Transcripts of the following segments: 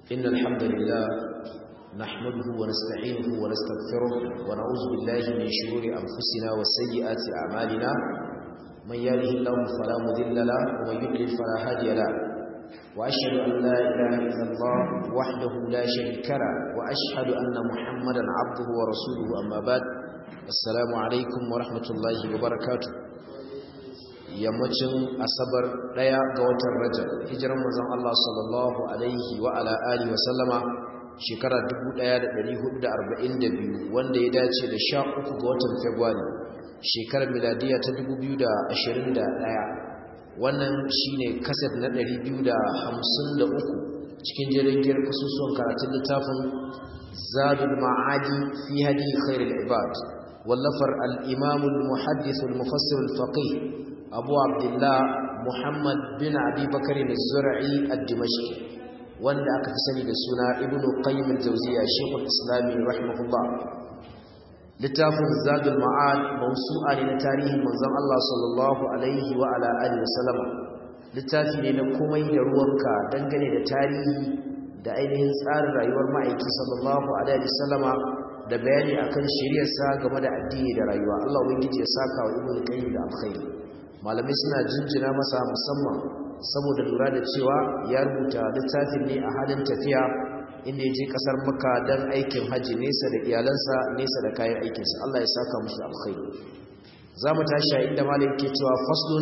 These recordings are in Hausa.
إن الحمد لله نحمده ونستعينه ونستغفره ونعوذ بالله من شرور أنفسنا وسيئات أعمالنا من يهده الله فلا مذل له ومن يضلل فلا هادي له وأشهد أن لا إله إلا الله وحده لا شريك له وأشهد أن محمدا عبده ورسوله أما بعد السلام عليكم ورحمة الله وبركاته yammacin asabar daya ga watan rajab hijiran manzon Allah sallallahu alaihi wa ala alihi wa sallama shekara 1442 wanda ya dace da 13 ga watan February shekarar miladiya ta 2021 wannan shine kaset na 253 cikin jirgin kasusuwan karatun littafin Zadul Ma'adi fi hadi khairul ibad wallafar al-imam al-muhaddith al-mufassir al-faqih abu abdullah muhammad bin abi bakari zura'i ad-dimashqi wanda aka fi sani da suna ibn qayyim al-jawziyya shaykhul islami rahimahullah littafin zadul ma'ad mawsu'a ne na tarihin manzon Allah sallallahu alaihi wa ala alihi wasallama littafi ne na komai da ruwanka dangane da tarihi da ainihin tsarin rayuwar ma'aiki sallallahu alaihi wasallama da bayani akan shari'arsa game da addini da rayuwa Allah ubangiji ya saka wa ibn qayyim da alkhairi malamai suna jinjina masa musamman saboda lura da cewa ya rubuta littafin ne a halin tafiya inda ya je kasar maka don aikin hajji nesa da iyalansa nesa da kayan aikinsa Allah ya saka musu alkhairi za mu tashi a inda malam ke cewa faslun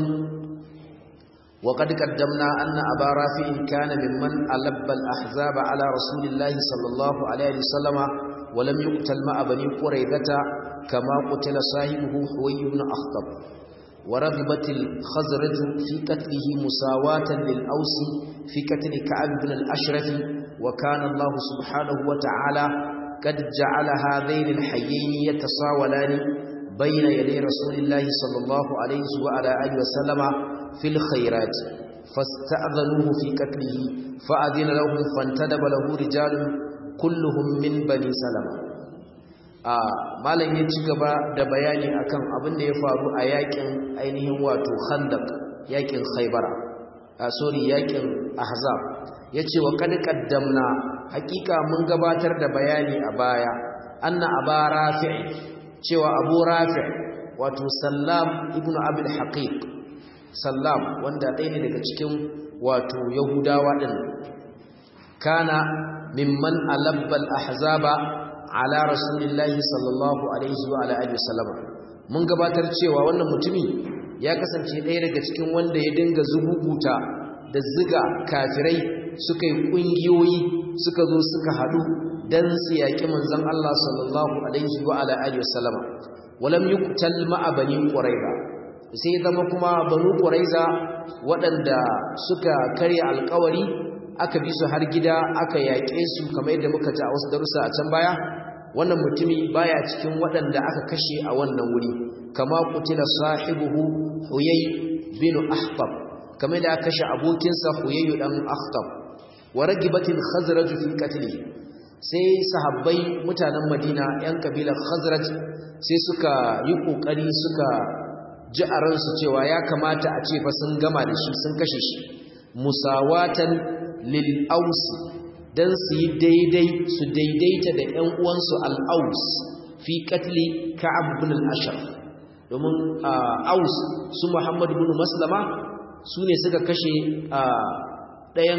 wa qad qaddamna anna aba rafi'in kana mimman alabba al-ahzaba ala rasulillahi sallallahu alaihi wasallama wa lam yuqtal ma'a bani quraidata kama qutila sahibuhu huway ibn akhtab ورغبت الخزرج في قتله مساواة للأوس في قتل كعب بن الأشرف وكان الله سبحانه وتعالى قد جعل هذين الحيين يتصاولان بين يدي رسول الله صلى الله عليه وعلى آله وسلم في الخيرات فاستأذنوه في قتله فأذن لهم فانتدب له رجال كلهم من بني سلمة malam ya ci gaba da bayani akan abin da ya faru a yakin ainihin wato khandaq yakin khaybara a sorry yakin ahzab yace wa kad qaddamna hakika mun gabatar da bayani a baya anna aba rafi' cewa abu rafi' wato sallam ibnu abul haqiq sallam wanda ɗaya ne daga cikin wato yahudawa din kana mimman alabbal ahzaba ala rasulillahi sallallahu alaihi wa alihi wasallam mun gabatar cewa wannan mutumi ya kasance ɗaya daga cikin wanda ya dinga zububuta da ziga kafirai suka yi kungiyoyi suka zo suka hadu dan su yaki manzon Allah sallallahu alaihi wa alihi wasallam walam yuqtal ma'a bani quraiza sai zama kuma banu quraiza waɗanda suka karya alƙawari aka bi su har gida aka yaƙe su kamar yadda muka ji a wasu darussa a can baya wannan mutumi baya cikin waɗanda aka kashe a wannan wuri kama kutila sahibuhu huyay bin ahtab kamar da aka kashe abokinsa huyay dan ahtab wa ragibatil khazraj fi qatli sai sahabbai mutanen madina yan kabilar khazraj sai suka yi kokari suka ji a ransu cewa ya kamata a ce fa sun gama da shi sun kashe shi musawatan lil ausi dan su yi daidai su daidaita da ƴan uwansu al-Aus fi qatli Ka'ab ibn al-Ashraf domin Aus su Muhammad ibn Maslama su ne suka kashe ɗayan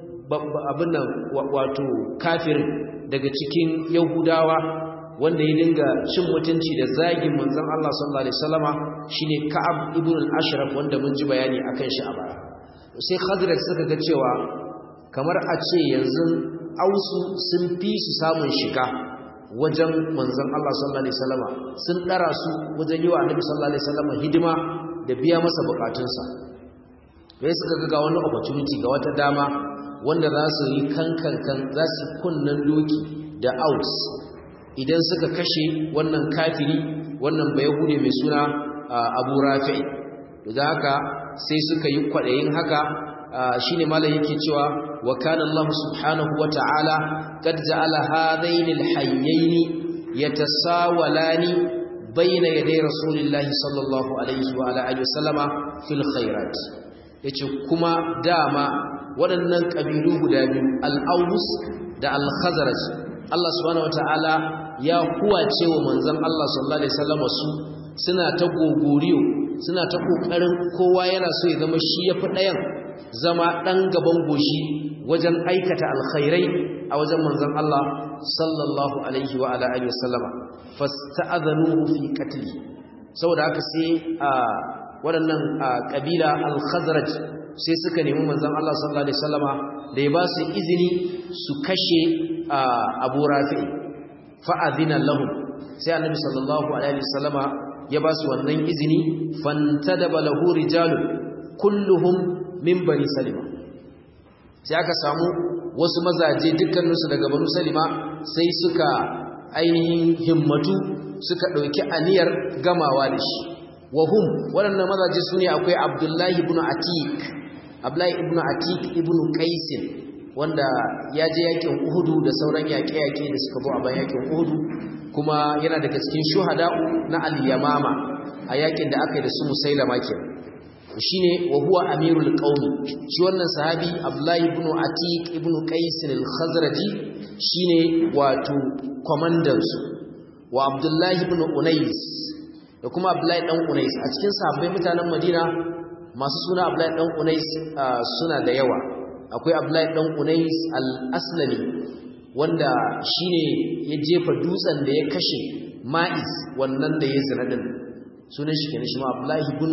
abin nan wato kafir daga cikin Yahudawa wanda ya dinga cin mutunci da zagin manzon Allah sallallahu alaihi wasallama shine Ka'ab ibn al-Ashraf wanda mun ji bayani akan shi a baya sai Khazraj suka ga cewa kamar a ce yanzu ausu sun fi su samun shiga wajen manzon Allah sallallahu alaihi wasallama sun dara su wajen yi wa annabi sallallahu alaihi wasallama hidima da biya masa bukatunsa bai suka ga wani opportunity ga wata dama wanda za su yi kankankan za su kunnan doki da aus idan suka kashe wannan kafiri wannan bayahude mai suna abu rafi'i da haka sai suka yi kwaɗayin haka shine malam yake cewa wa kana Allah subhanahu wa ta'ala qad ja'ala hadaini al-hayyayn yatasawalani bayna yaday rasulillahi sallallahu alaihi wa ala alihi wasallama fil khairat yace kuma dama waɗannan ƙabilu guda biyu al-Aws da al-Khazraj Allah subhanahu wataala ya kuwace wa manzon Allah sallallahu alaihi wasallam su suna ta gogoriyo suna ta kokarin kowa yana so ya zama shi yafi ɗayan zama ɗan gaban goshi wajen aikata alkhairai a wajen manzon Allah sallallahu alaihi wa ala alihi wasallama fasta'adhanuhu fi qatli saboda haka sai a waɗannan kabila al-khazraj sai suka nemi manzon Allah sallallahu alaihi wasallama da ya ba su izini su kashe Abu Rafi fa adhina lahum sai annabi sallallahu alaihi wasallama ya ba su wannan izini fantadaba lahu rijalun kulluhum min bani salima sai aka samu wasu mazaje dukkaninsu daga banu salima sai suka ainihin himmatu suka ɗauki aniyar gamawa da shi wahum waɗannan mazaje su ne akwai abdullahi ibn atik abdullahi ibn atik ibn qaisin wanda ya je yakin uhudu da sauran yaƙe-yaƙe da suka zo a bayan yakin uhudu kuma yana daga cikin shuhada'u na al-yamama a yakin da aka yi da su musailama kenan shine wa huwa amirul qaumi shi wannan sahabi abdullahi ibn atiq ibn qais al-khazraji shine wato commander su wa abdullahi ibn unais da kuma abdullahi dan unais a cikin sahabbai mutanen madina masu suna abdullahi dan unais suna da yawa akwai abdullahi dan unais al-aslami wanda shine ya jefa dutsen da ya kashe ma'is wannan da ya zina din sunan shi kenan shi ma abdullahi ibn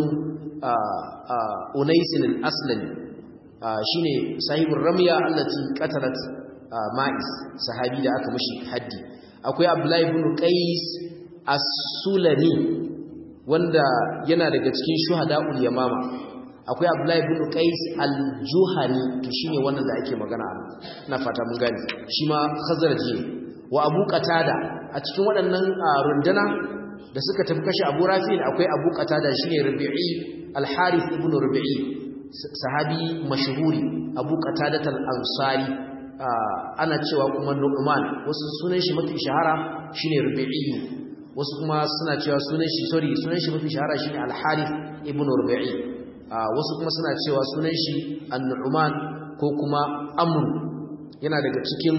unaisin al-aslami shine sahibul ramya allati qatalat ma'is sahabi da aka mishi haddi akwai abdullahi ibn qais as-sulami wanda yana daga cikin shuhada'ul yamama akwai abdullahi ibn qais al-juhani to shine wannan da ake magana ina fata mun gane shi ma khazarji wa abu qatada a cikin waɗannan rundana da suka tafi kashe abu rafi'in akwai abu qatada shine rabi'i al-harith ibn rabi'i sahabi mashhuri abu qatada al-ansari ana cewa kuma nu'man wasu sunan shi mafi shahara shine rabi'i wasu kuma suna cewa sunan shi sorry sunan shi mafi shahara shine al-harith ibn rabi'i wasu kuma suna cewa sunan shi an-nu'man ko kuma amr yana daga cikin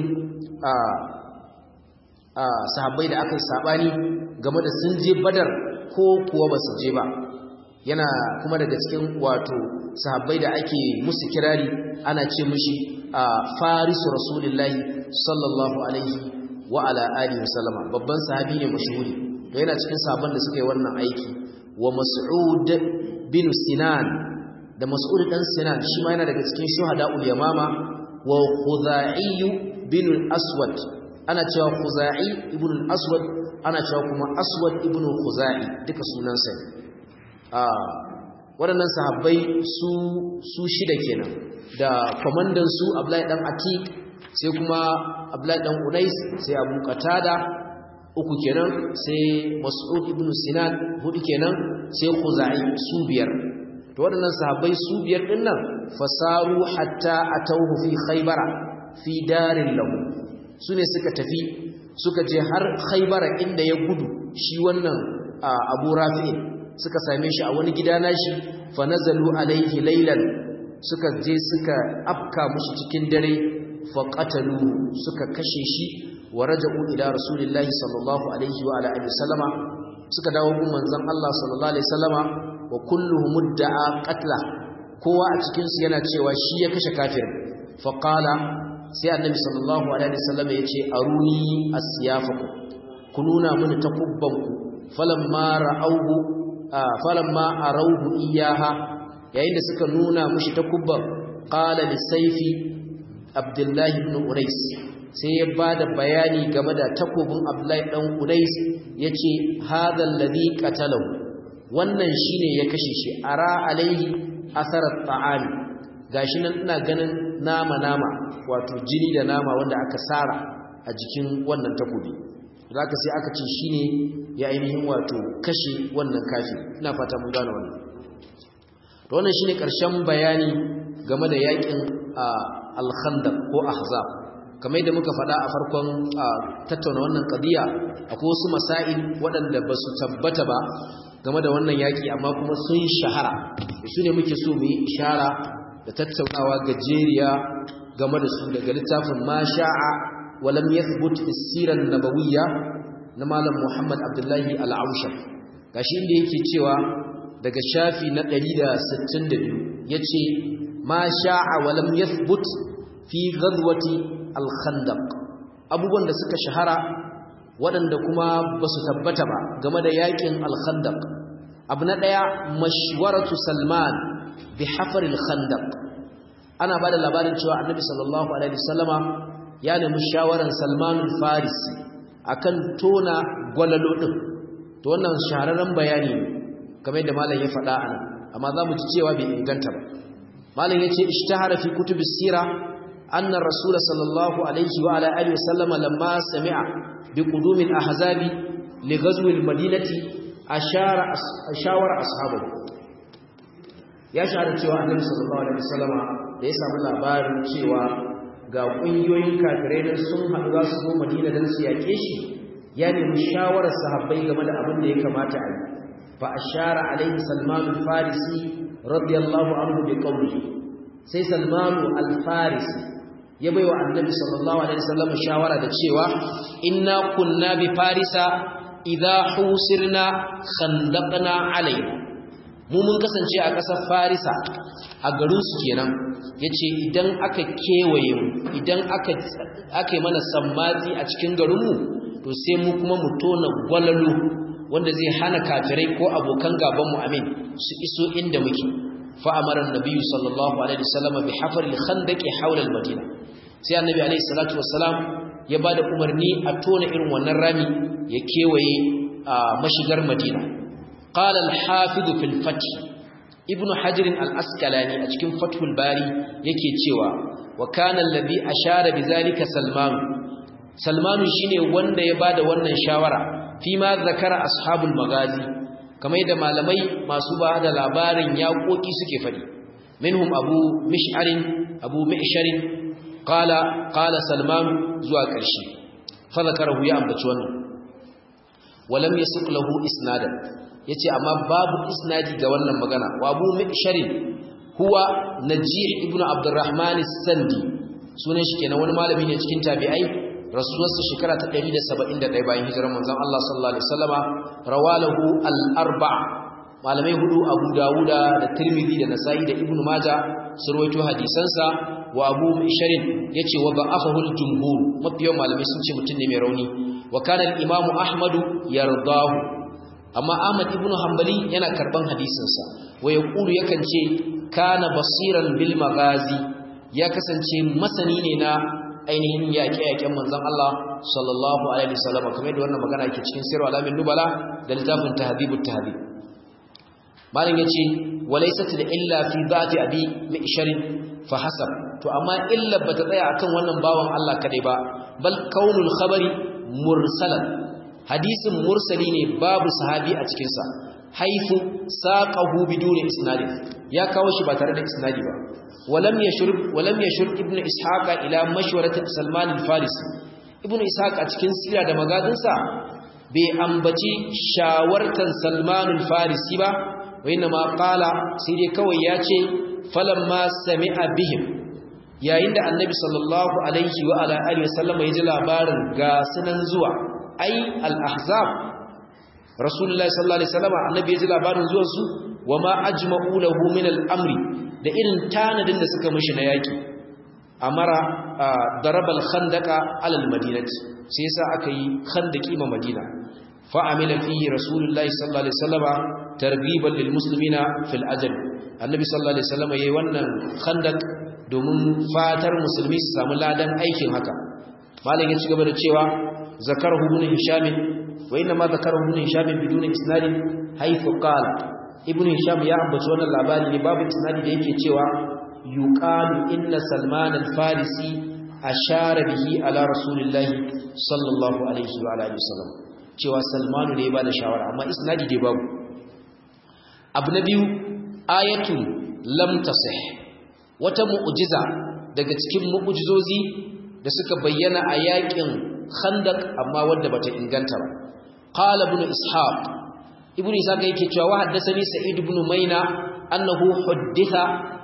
sahabbai da aka yi sabani game da sun je badar ko kuwa ba su je ba yana kuma daga cikin wato sahabbai da ake musu kirari ana ce mushi a farisu rasulullahi sallallahu alaihi wa ala alihi wasallama babban sahabi ne mashhuri to yana cikin sahabban da suka yi wannan aiki wa mas'ud bin sinan da mas'ud dan sinan shi ma yana daga cikin shuhada'ul yamama wa khuzai bin aswad ana cewa khuzai ibn al-aswad ana cewa kuma aswad ibn khuzai duka sunansa a waɗannan sahabbai su su shida kenan da komandan su Abdullahi dan Atik sai kuma Abdullahi dan Unais sai Abu Qatada uku kenan sai Mas'ud ibn Sinan hudu kenan sai Khuzai su biyar to waɗannan sahabbai su biyar din nan fasaru hatta atawhu fi Khaybara fi darin lahu su ne suka tafi suka je har khaibara inda ya gudu shi wannan abu rafi'in suka same shi a wani gida nashi fa nazalu alaihi laylan suka je suka afka mushi cikin dare fa qatalu suka kashe shi wa raja'u ila rasulillahi sallallahu alaihi wa ala alihi sallama suka dawo gun manzon Allah sallallahu alaihi sallama wa kulluhum mudda'a qatla kowa a cikin su yana cewa shi ya kashe kafirin fa qala sai annabi sallallahu alaihi wasallam ya ce aruni asyafakum ku nuna mini takubbanku falamma ra'awhu falamma arawhu iyaha yayin da suka nuna mushi takubban qala li sayfi abdullahi ibn unais sai ya bada bayani game da takobin abdullahi dan unais yace hadha alladhi qatalahu wannan shine ya kashe shi ara alaihi asarat ta'ami gashi nan ina ganin nama nama wato jini da nama wanda aka sara a jikin wannan takobi zaka sai aka ce shine ya ainihin wato kashe wannan kafi ina fata mun gane wannan to wannan shine karshen bayani game da yakin al-khandaq ko ahzab kamar yadda muka faɗa a farkon tattauna wannan qadiya akwai wasu masail waɗanda ba su tabbata ba game da wannan yaki amma kuma sun shahara su ne muke so mu yi ishara da tattaunawa gajeriya game da su daga littafin ma sha'a wa lam yathbut as-siran nabawiyya na malam Muhammad Abdullahi Al-Aushar gashi inda yake cewa daga shafi na 162 yace ma sha'a wa lam yathbut fi ghadwati al-khandaq abubuwan da suka shahara waɗanda kuma ba su tabbata ba game da yakin al-khandaq abu na ɗaya mashwaratu salman bi hafaril khandaq ana ba da labarin cewa annabi sallallahu alaihi wasallama ya nemi shawaran salman farisi akan tona gwalalo din to wannan shahararren bayani ne kamar yadda malam ya faɗa anan amma za mu ji cewa bai inganta ba malam yace ishtahara fi kutubis sira anna rasul sallallahu alaihi wa ala alihi wasallama lamma sami'a bi qudumil ahzabi li ghazwi al-madinati ashara ashawara ashabu ya shahara cewa annabi sallallahu alaihi wasallama da ya samu labarin cewa ga kungiyoyin kafirai da sun haɗu za su zo Madina dan su yake shi ya nemi shawarar sahabbai game da abin da ya kamata a yi fa ashara alaihi Salman al-Farisi radiyallahu anhu bi qawli sai Salman al-Farisi ya baiwa annabi sallallahu alaihi wasallam shawara da cewa inna kunna bi farisa idza husirna khandaqna alayhi mu mun kasance a ƙasar farisa a garin su kenan yace idan aka kewaye mu idan aka aka yi mana sammatsi a cikin garin mu to sai mu kuma mu tona gwalalo wanda zai hana kafirai ko abokan gaban mu amin su iso inda muke fa amara annabiyyu sallallahu alaihi wasallam bi hafar al-khandaqi hawla al-madina sai annabi alaihi salatu wassalam ya bada umarni a tona irin wannan rami ya kewaye mashigar madina qala al-hafiz fil fath ibnu hajar al-asqalani a cikin fathul bari yake cewa wa kana alladhi ashara bizalika salman salman shine wanda ya bada wannan shawara fi ma zakara ashabul magazi kamar da malamai masu ba da labarin yaƙoƙi suke faɗi minhum abu mish'arin abu mi'sharin qala qala salman zuwa ƙarshe fa zakarahu ya ambaci wannan walam yasuq lahu isnadan yace amma babu isnadi ga wannan magana wa abu mi'sharin huwa najih ibnu abdurrahman as-sandi sunan shi kenan wani malami ne cikin tabi'ai rasuwarsa shekara ta 171 bayan hijirar manzon Allah sallallahu alaihi wasallama rawalahu al-arba' malamai hudu Abu Dawuda da Tirmidhi da Nasa'i da Ibn Majah sun rawaito hadisansa wa Abu Misharin yace wa ba'afahu al-jumhur mafiyan malamai sun ce mutum ne mai rauni wa kana al-Imam Ahmad yardahu amma Ahmad ibn Hanbali yana karban hadisinsa wa yaqulu yakan ce kana basiran bil maghazi ya kasance masani ne na ainihin yaƙe-yaƙen manzon Allah sallallahu alaihi wasallam kamar da wannan magana yake cikin sirru alamin nubala da littafin tahdhibut tahdhib malam yace walaysat da illa fi dhati abi mishar fa hasab to amma illa bata tsaya akan wannan bawan Allah kadai ba bal kaunul khabari mursalan hadisin mursali ne babu sahabi a cikin sa haifu saqahu biduni isnadin ya kawo shi ba tare da isnadi ba ولم يشرب ولم يشرب ابن اسحاق الى مشوره سلمان الفارسي ابن اسحاق a cikin sira da magadinsa bai ambaci shawartan Salman al-Farisi ba wayna ma qala sai dai kawai yace falamma sami'a bihim yayin da annabi sallallahu alaihi wa ala alihi wasallam ya ji labarin ga sunan zuwa ai al-ahzab rasulullahi sallallahu alaihi wasallam annabi ya ji labarin zuwan su wama ajma'u lahu min al-amri da irin tanadin da suka mishi na yaki amara darabal khandaqa alal madinati sai yasa aka yi khandaki ma madina fa amila fihi rasulullahi sallallahu alaihi wasallama targhiban lil muslimina fil ajr annabi sallallahu alaihi wasallama yayi wannan khandak domin fatar musulmi su samu ladan aikin haka malam ya ci gaba da cewa zakarahu ibn hisham wa inna ma zakarahu ibn hisham bidun isnadin haythu qala ibn hisham ya ambaci wannan labari ne babu isnadi da yake cewa yuqalu inna salman al-farisi ashara bihi ala rasulillahi sallallahu alaihi wa alihi wasallam cewa salmanu ne ya bada shawara amma isnadi dai babu abu na biyu ayatun lam tasih wata mu'jiza daga cikin mu'jizozi da suka bayyana a yakin khandaq amma wanda bata inganta ba qala ibn ishaq ibn ishaq yake cewa wa haddathani sa'id ibn maina annahu hudditha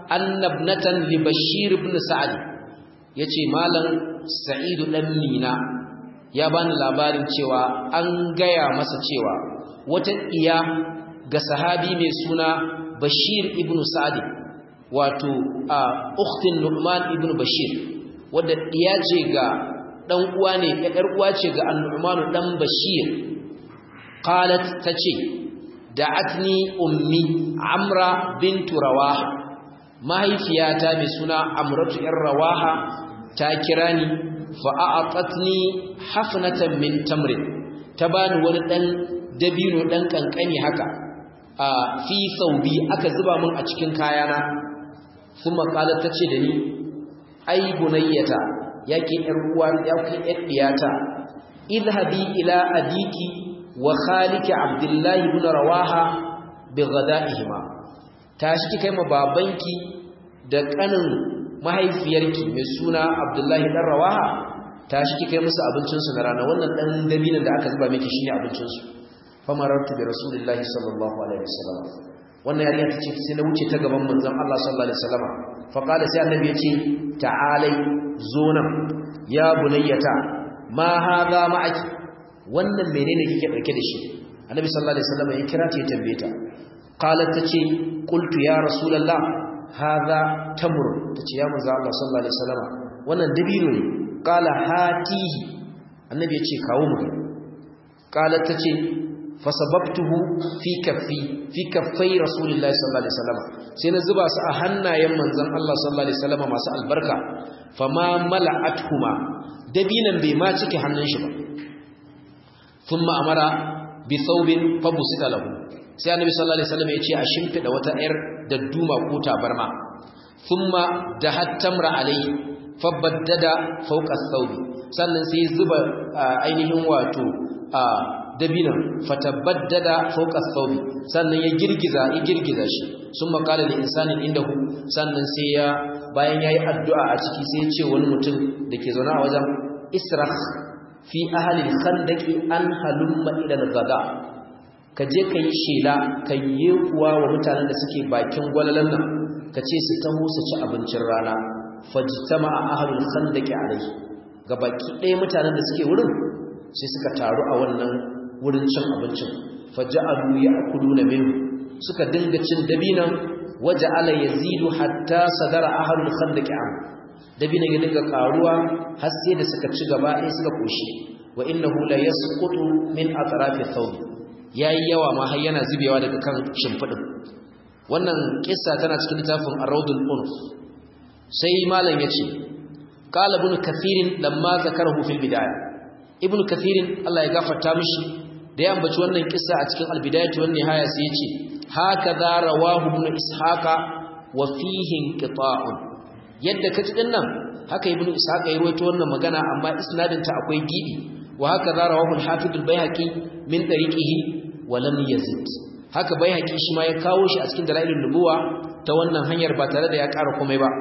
annabnatan li bashir ibn sa'd yace malam sa'id dan mina ya bani labarin cewa an gaya masa cewa wata iya ga sahabi mai suna bashir ibn sa'd wato a ukhtin nu'man ibn bashir wadda iya ce ga dan uwa ne yar uwa ce ga an-nu'man dan bashir qalat tace da'atni ummi amra bintu rawaha mahaifiyata mai suna amratu yar rawaha ta kira ni fa a'atatni hafnatan min tamrin ta bani wani dan dabino dan kankani haka a fi saubi aka zuba min a cikin kayana kuma qalat tace da ni ai bunayyata yake yar uwa yake yar diyata idhabi ila adiki wa khaliki abdullahi ibn rawaha bi ghada'ihima tashi ki kai ma babanki da kanin mahaifiyarki mai suna abdullahi dan rawaha tashi ki kai musu abincin su na rana wannan dan dabinan da aka zuba miki shine abincin su famarartu bi rasulillahi sallallahu alaihi wasallam wannan yarinya tace sai na wuce ta gaban manzon Allah sallallahu alaihi wasallam fa qala sai annabi yace ta'alai zo nan ya bunayyata ma hadha ma'aki wannan menene kike dauke da shi annabi sallallahu alaihi wasallam ya kira ta ya tambaye ta qalat tace qultu ya rasulullah hadha tamr tace ya manzo Allah sallallahu alaihi wasallam wannan dabino ne qala hatihi annabi yace kawo mu qalat tace fasababtuhu fi kaffi fi kaffai rasulillahi sallallahu alaihi wasallam sai na zuba su a hannayen manzon Allah sallallahu alaihi wasallam masu albarka fama mala'atuhuma dabinan bai ma cike hannun shi ba thumma amara bi thawbin fabusita lahu sai annabi sallallahu alaihi wasallam ya ce a shimfida wata ayar dadduma ko tabarma thumma dahattamra alai fabaddada fawqa thawbi sannan sai zuba ainihin wato dabinan fatabaddada fawqa thawbi sannan ya girgiza ya girgiza shi summa qala li insanin indahu sannan sai ya bayan yayi addu'a a ciki sai ya ce wani mutum dake zauna a wajen israh fi ahli al-khandaqi an halumma ila al-ghada ka je ka yi shela ka yi kuwa wa mutanen da suke bakin gwalalan nan ka ce su taho su ci abincin rana fajtama ahlul khandaqi alayhi ga baki ɗaya mutanen da suke wurin sai suka taru a wannan wurin cin abincin faja'alu ya'kuluna minhu suka dinga cin dabinan waja'ala yazidu hatta sadara ahlul khandaqi an dabinan ya dinga karuwa har sai da suka ci gaba ɗaya suka koshi wa innahu la yasqutu min atrafi thawb yayi yawa ma har yana zubewa daga kan shimfidin wannan kissa tana cikin littafin ar-rawdul unf sai malam yace qala ibn kathirin lamma zakarahu fil bidayah ibn kathirin Allah ya gafarta mishi da ya ambaci wannan kissa a cikin al-bidayah wan nihaya sai yace hakaza rawahu ibn ishaqa wa fihi inqita'un yadda kaji dinnan haka ibn ishaqa ya rawaito wannan magana amma isnadin ta akwai gibi wa hakaza rawahu al-hafiz al-baihaqi min tariqihi wa lam yazid haka baihaqi shi ma ya kawo shi a cikin dalailun nubuwa ta wannan hanyar ba tare da ya ƙara komai ba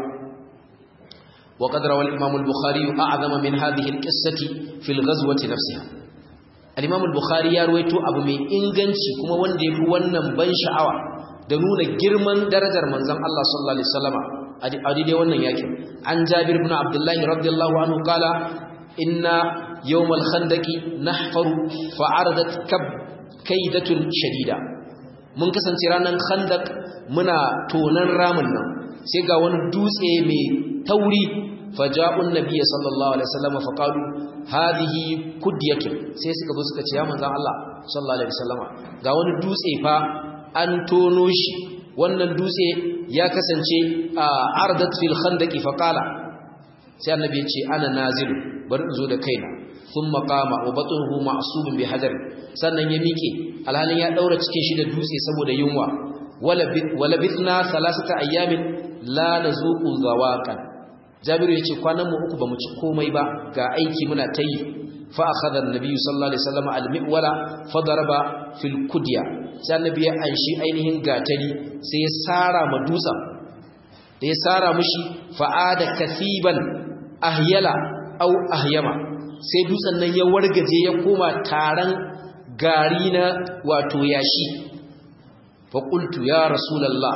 وقد روى الإمام البخاري أعظم من هذه القصة في الغزوة نفسها الإمام البخاري يرويته أبو من إنغنشي كما وندي فوانا بن شعوة دنون جرمان درجة منزم الله صلى الله عليه وسلم أدي دي وانا ياكي عن جابر بن عبد الله رضي الله عنه قال إن يوم الخندق نحفر فعرضت كب كيدة شديدة mun kasance ranar khandak muna tonan ramin nan sai ga wani dutse mai tauri faja'un nabiyyi sallallahu alaihi wasallam fa qalu hadhihi kudyatun sai suka zo suka ce ya manzon Allah sallallahu alaihi wasallam ga wani dutse fa an tono shi wannan dutse ya kasance a ardat fil khandaqi fa qala sai annabi ya ce ana nazilu bari in zo da kaina thumma qama wa batnuhu ma'subun bi hadar sannan ya miƙe alhalin ya daura cikin shi da dutse saboda yunwa wala bithna thalathata ayyamin la nazuqu zawaqan jabiru yace kwanan mu uku bamu ci komai ba ga aiki muna tayi fa akhadha an-nabiy sallallahu alaihi wasallam al-mi'wala fa daraba fil kudya sai annabi ya anshi ainihin gatari sai ya sara ma dutsen da ya sara mushi fa'ada kasiban ahyala au ahyama sai dutsen nan ya wargaje ya koma taran gari na wato yashi fa qultu ya rasulullah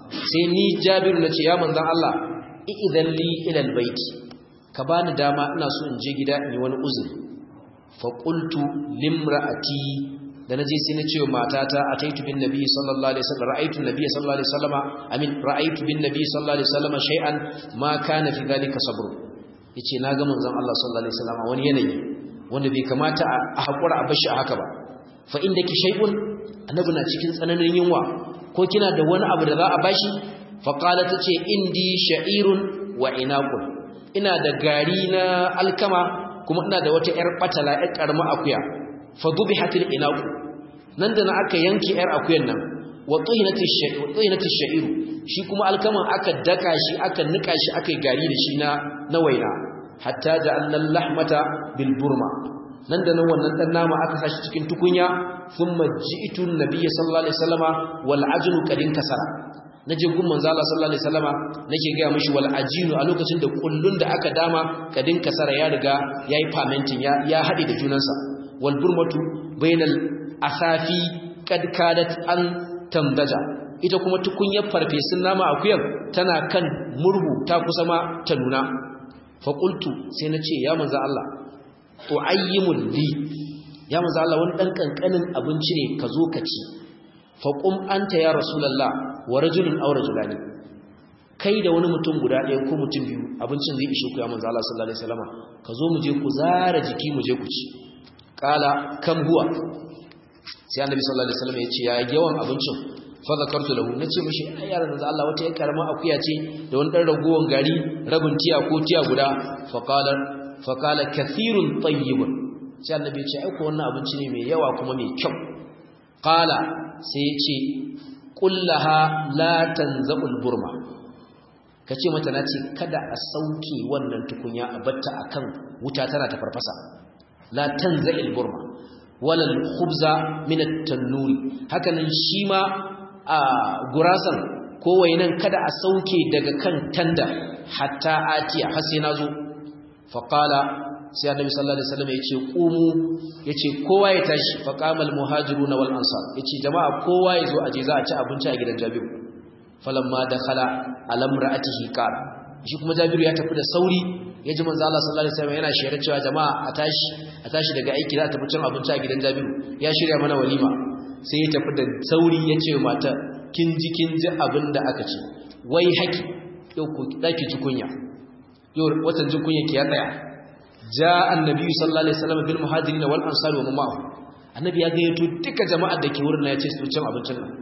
sai ni jabiru nace ya manzon Allah idan li ila albayti ka bani dama ina so in je gida in yi wani uzuri fa qultu limra'ati da naje sai na ce wa matata ataitu bin nabi sallallahu alaihi wasallam ra'aytu nabi sallallahu alaihi wasallam amin ra'aytu bin nabi sallallahu alaihi wasallam shay'an ma kana fi dhalika sabr yace na ga manzon Allah sallallahu alaihi wasallam wani yanayi wanda bai kamata a hakura a bashi a haka ba fa indaki shay'un annabi na cikin tsananin yunwa ko kina da wani abu da za a bashi fa qala tace indi sha'irun wa inaqun ina da gari na alkama kuma ina da wata yar batala yar karma akuya fa dhubihatil inaqu nan da na aka yanke yar akuyan nan wa tuhinatish sha'iru tuhinatish sha'iru shi kuma alkaman aka daka shi aka nika shi aka yi gari da shi na na waina hatta ja'alna lahmata bil burma nan da nan wannan dan nama aka sashi cikin tukunya thumma ji'tu an-nabiy sallallahu alaihi wasallama wal ajnu kadin kasara naje gun manzo Allah sallallahu alaihi wasallama nake ga mishi wal ajinu a lokacin da kullun da aka dama kadin kasara ya riga yayi fermenting ya ya hade da junansa wal burmatu bainal asafi kad kadat an tamdaja ita kuma tukunyar farfesun nama akuyar tana kan murhu ta kusa ma ta nuna fa qultu sai nace ya manzo Allah tu'ayyimul li ya manzo Allah wani dan kankanin abinci ne ka zo ka ci fa qum anta ya rasulullah wa rajulun aw rajulani kai da wani mutum guda ɗaya ko mutum biyu abincin zai ishe ku ya manzo Allah sallallahu alaihi wasallam ka zo mu je ku zara jiki mu je ku ci qala kam huwa sai annabi sallallahu alaihi wasallam ya ce ya yawan abincin fa zakartu lahu nace mishi ai yaran manzo Allah wata yar karama akuya ce da wani dan ragowan gari rabin tiya ko tiya guda fa qala fa qala kathirun tayyibun sai annabi ya ce ai ko wannan abinci ne mai yawa kuma mai kyau qala sai ya ce kullaha la tanzabul burma kace mata nace kada a sauke wannan tukunya a batta akan wuta tana ta farfasa la tanza'il burma wala al-khubza min at-tannuri hakanan shi ma a gurasan ko wainan kada a sauke daga kan tanda hatta atiya har sai nazo fa qala sai annabi sallallahu alaihi wasallam yace qumu yace kowa ya tashi fa qamal muhajirun wal ansar yace jama'a kowa ya zo aje za a ci abinci a gidan Jabiru falamma dakhala alam ra'atihi qala shi kuma Jabiru ya tafi da sauri yaji manzo Allah sallallahu alaihi wasallam yana shirye cewa jama'a a tashi a tashi daga aiki za a tafi cin abinci a gidan Jabiru ya shirya mana walima sai ya tafi da sauri ya ce mata kin ji kin ji abin da aka ce wai haki yau ku daki ji kunya yau watan ji kunya ki ya tsaya ja annabi sallallahu alaihi wasallam bil muhajirin wal ansar wa ma'ahu annabi ya gayyato duka jama'ar da ke wurin ya ce su cin abincin nan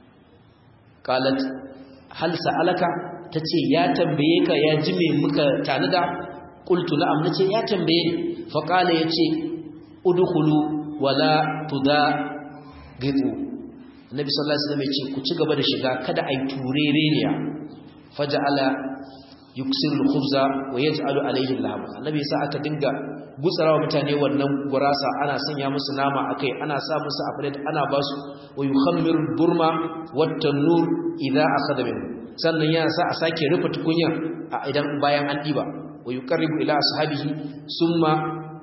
qalat hal sa'alaka tace ya tambaye ka ya ji me muka tanada qultu na'am nace ya tambaye ni fa qala yace udkhulu wala tuda gitu annabi sallallahu alaihi wasallam yace ku ci gaba da shiga kada ai turereniya faja'ala yuksiru al-khubza wa yaj'alu alayhi al-lahma annabi yasa aka dinga gutsarawa mutane wannan gurasa ana sanya musu nama akai ana sa musu afred ana basu wa yukhammiru burma wat tanur idha akhadha minhu sannan yana sa a sake rufe tukunya idan bayan an diba wa yuqarribu ila ashabihi summa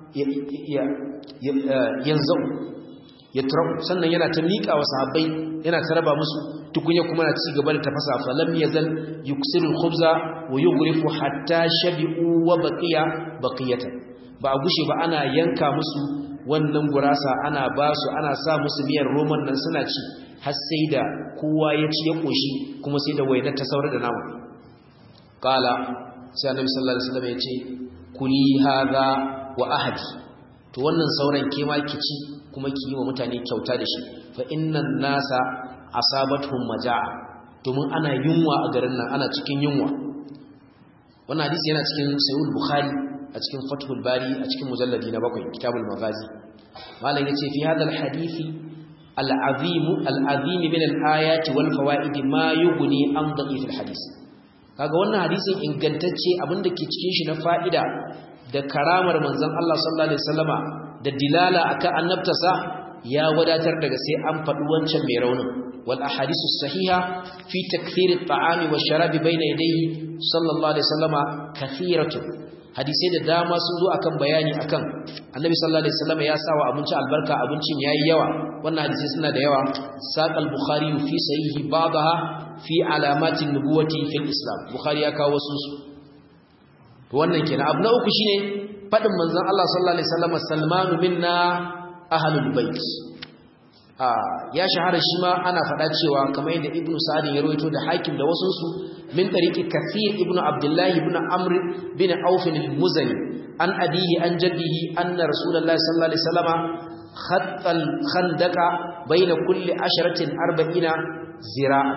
yanzu yatrabu sannan yana ta miƙa wa sahabbai yana ta raba musu tukunya kuma na ci gaba da tafasa fa lam yazal yuksiru al-khubza wa yughrifu hatta shabi'u wa baqiya baqiyatan ba a gushe ba ana yanka musu wannan gurasa ana ba su ana sa musu miyar roman nan suna ci har sai da kowa ya ci ya koshi kuma sai da wainar ta saurar da nama qala sai annabi sallallahu alaihi wasallam ya ce kuli hadha wa ahadi to wannan sauran ke ma ki ci kuma ki yi wa mutane kyauta da shi fa innan nasa asabatuhum majaa domin ana yunwa a garin nan ana cikin yunwa wannan hadisi yana cikin sahih bukhari a cikin fathul bari a cikin mujalladi na bakwai kitabul maghazi malam yace fi hadha al hadisi al azim al azim min al ayati wal fawaid ma yughni an da'if al hadis kaga wannan hadisin ingantacce abinda ke cikin shi na fa'ida da karamar manzon Allah sallallahu alaihi wasallama da dilala akan annabtasa ya wadatar daga sai an faɗi wancan mai raunin wal ahadisu sahiha fi takthir at-ta'ami wash-sharabi bayna yadayhi sallallahu alaihi wasallama kathiratu hadisai da dama sun zo akan bayani akan annabi sallallahu alaihi wasallama ya sawa abinci albarka abincin yayi yawa wannan hadisai suna da yawa saqal bukhari fi sahihi ba'daha fi alamatin nubuwati fil islam bukhari ya kawo wasu su to wannan kenan abu na uku shine fadin manzon Allah sallallahu alaihi wasallam salmanu minna ahlul bait ya shahara shi ma ana faɗa cewa kamar yadda ibnu sa'd ya rawaito da hakim da wasu su min tariqi kathir ibnu abdullah ibn amr bin auf al-muzani an abihi an jaddihi anna rasulullahi sallallahu alaihi wasallam khatta al-khandaqa bayna kulli asharatin arba'ina zira'a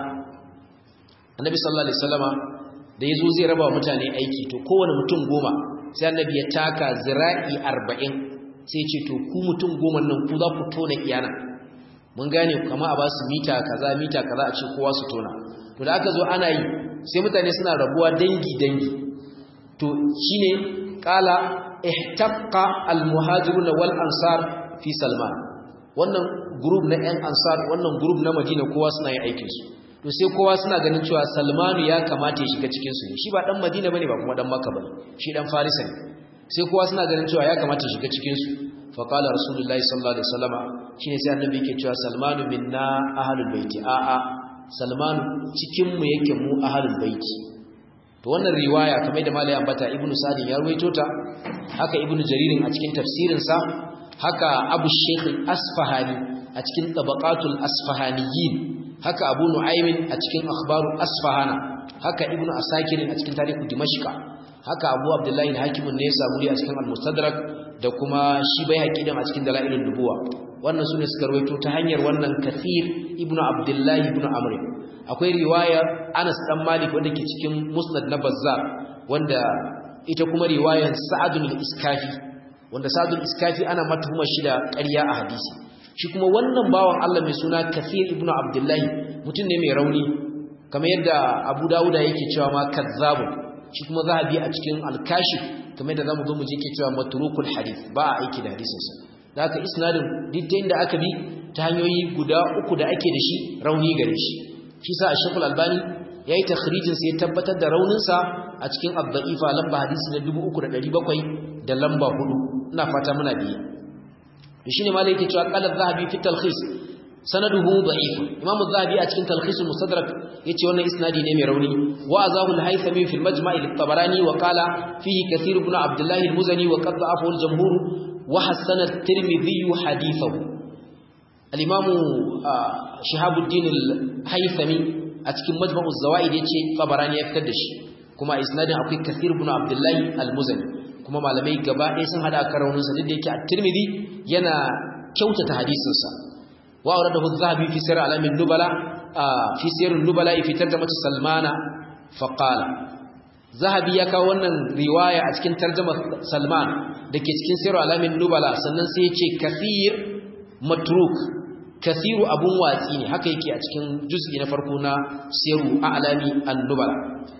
annabi sallallahu alaihi wasallama da yazo zai raba mutane aiki to kowane mutum goma sai annabi ya taka zira'i 40 sai ya ce to ku mutum goma nan ku za ku tona iyana mun gane kama a ba su mita kaza mita kaza a ce kowa su tona to da aka zo ana yi sai mutane suna rabuwa dangi dangi to shine qala ihtaqqa almuhajirun wal ansar fi salman wannan group na yan ansar wannan group na madina kowa suna yin aikin su to sai kowa suna ganin cewa salmanu ya kamata ya shiga cikin su ne shi ba dan madina bane ba kuma dan makka bane shi dan farisa ne sai kowa suna ganin cewa ya kamata ya shiga cikin su fa qala rasulullahi sallallahu alaihi wasallama shine sai annabi yake cewa salmanu minna ahlul baiti a a salmanu cikin mu yake mu ahlul baiti to wannan riwaya kamar da malai ambata ibnu sadin ya ruwaito ta haka ibnu jaririn a cikin tafsirin sa haka abu shaykh asfahani a cikin tabaqatul asfahaniyin haka abu nu'aymin a cikin akhbaru asfahana haka ibnu asakir a cikin tarihu dimashqa haka abu abdullahi al-hakim ne ya samu a cikin al-mustadrak da kuma shi bai hakidan a cikin dalailun nubuwa wannan sune suka rawaito ta hanyar wannan kathir ibnu abdullahi ibnu amr akwai riwaya Anas dan Malik wanda ke cikin musnad na Bazzar wanda ita kuma riwayar Sa'd al-Iskafi wanda Sa'd al-Iskafi ana matuhumar shi da ƙarya a hadisi shi kuma wannan bawan Allah mai suna Kathir ibn Abdullahi mutum ne mai rauni kamar yadda Abu Dawuda yake cewa ma kazzabu shi kuma zahabi a cikin al-Kashif kamar yadda zamu zo mu je yake cewa matrukul hadith ba a aiki da hadisin sa da haka isnadin duk da aka bi ta hanyoyi guda uku da ake da shi rauni gare shi shi sa Sheikh Al-Albani yayi takhrijin sai ya tabbatar da raunin sa a cikin ad-da'ifa lamba hadisi na 3700 da lamba 4 ina fata muna biye shine malai yake cewa qala az-zahabi fi talkhis sanaduhu da'if imam az-zahabi a cikin talkhis al-mustadrak yace wannan isnadi ne mai rauni wa azahu al-haythami fi al-majma' al-tabarani wa qala fihi kathir ibn abdullah al-muzani wa qad da'afahu al-jumhur wa hasana at-tirmidhi hadithahu al-imam shihabuddin al-haythami a cikin majma' az-zawaid yace tabarani ya fitar da shi kuma isnadin akwai kathir ibn abdullah al-muzani kuma malamai gaba ɗaya sun hada kan rauninsa duk da yake a tirmidhi yana kyautata hadisinsa wa auradahu az-zahabi fi sirr alamin nubala fi sirr nubala fi tarjamati salmana fa qala zahabi ya kawo wannan riwaya a cikin tarjumar salman dake cikin sirr alamin nubala sannan sai ya ce kathir matruk kathiru abun watsi ne haka yake a cikin juz'i na farko na siru a'lami an-nubala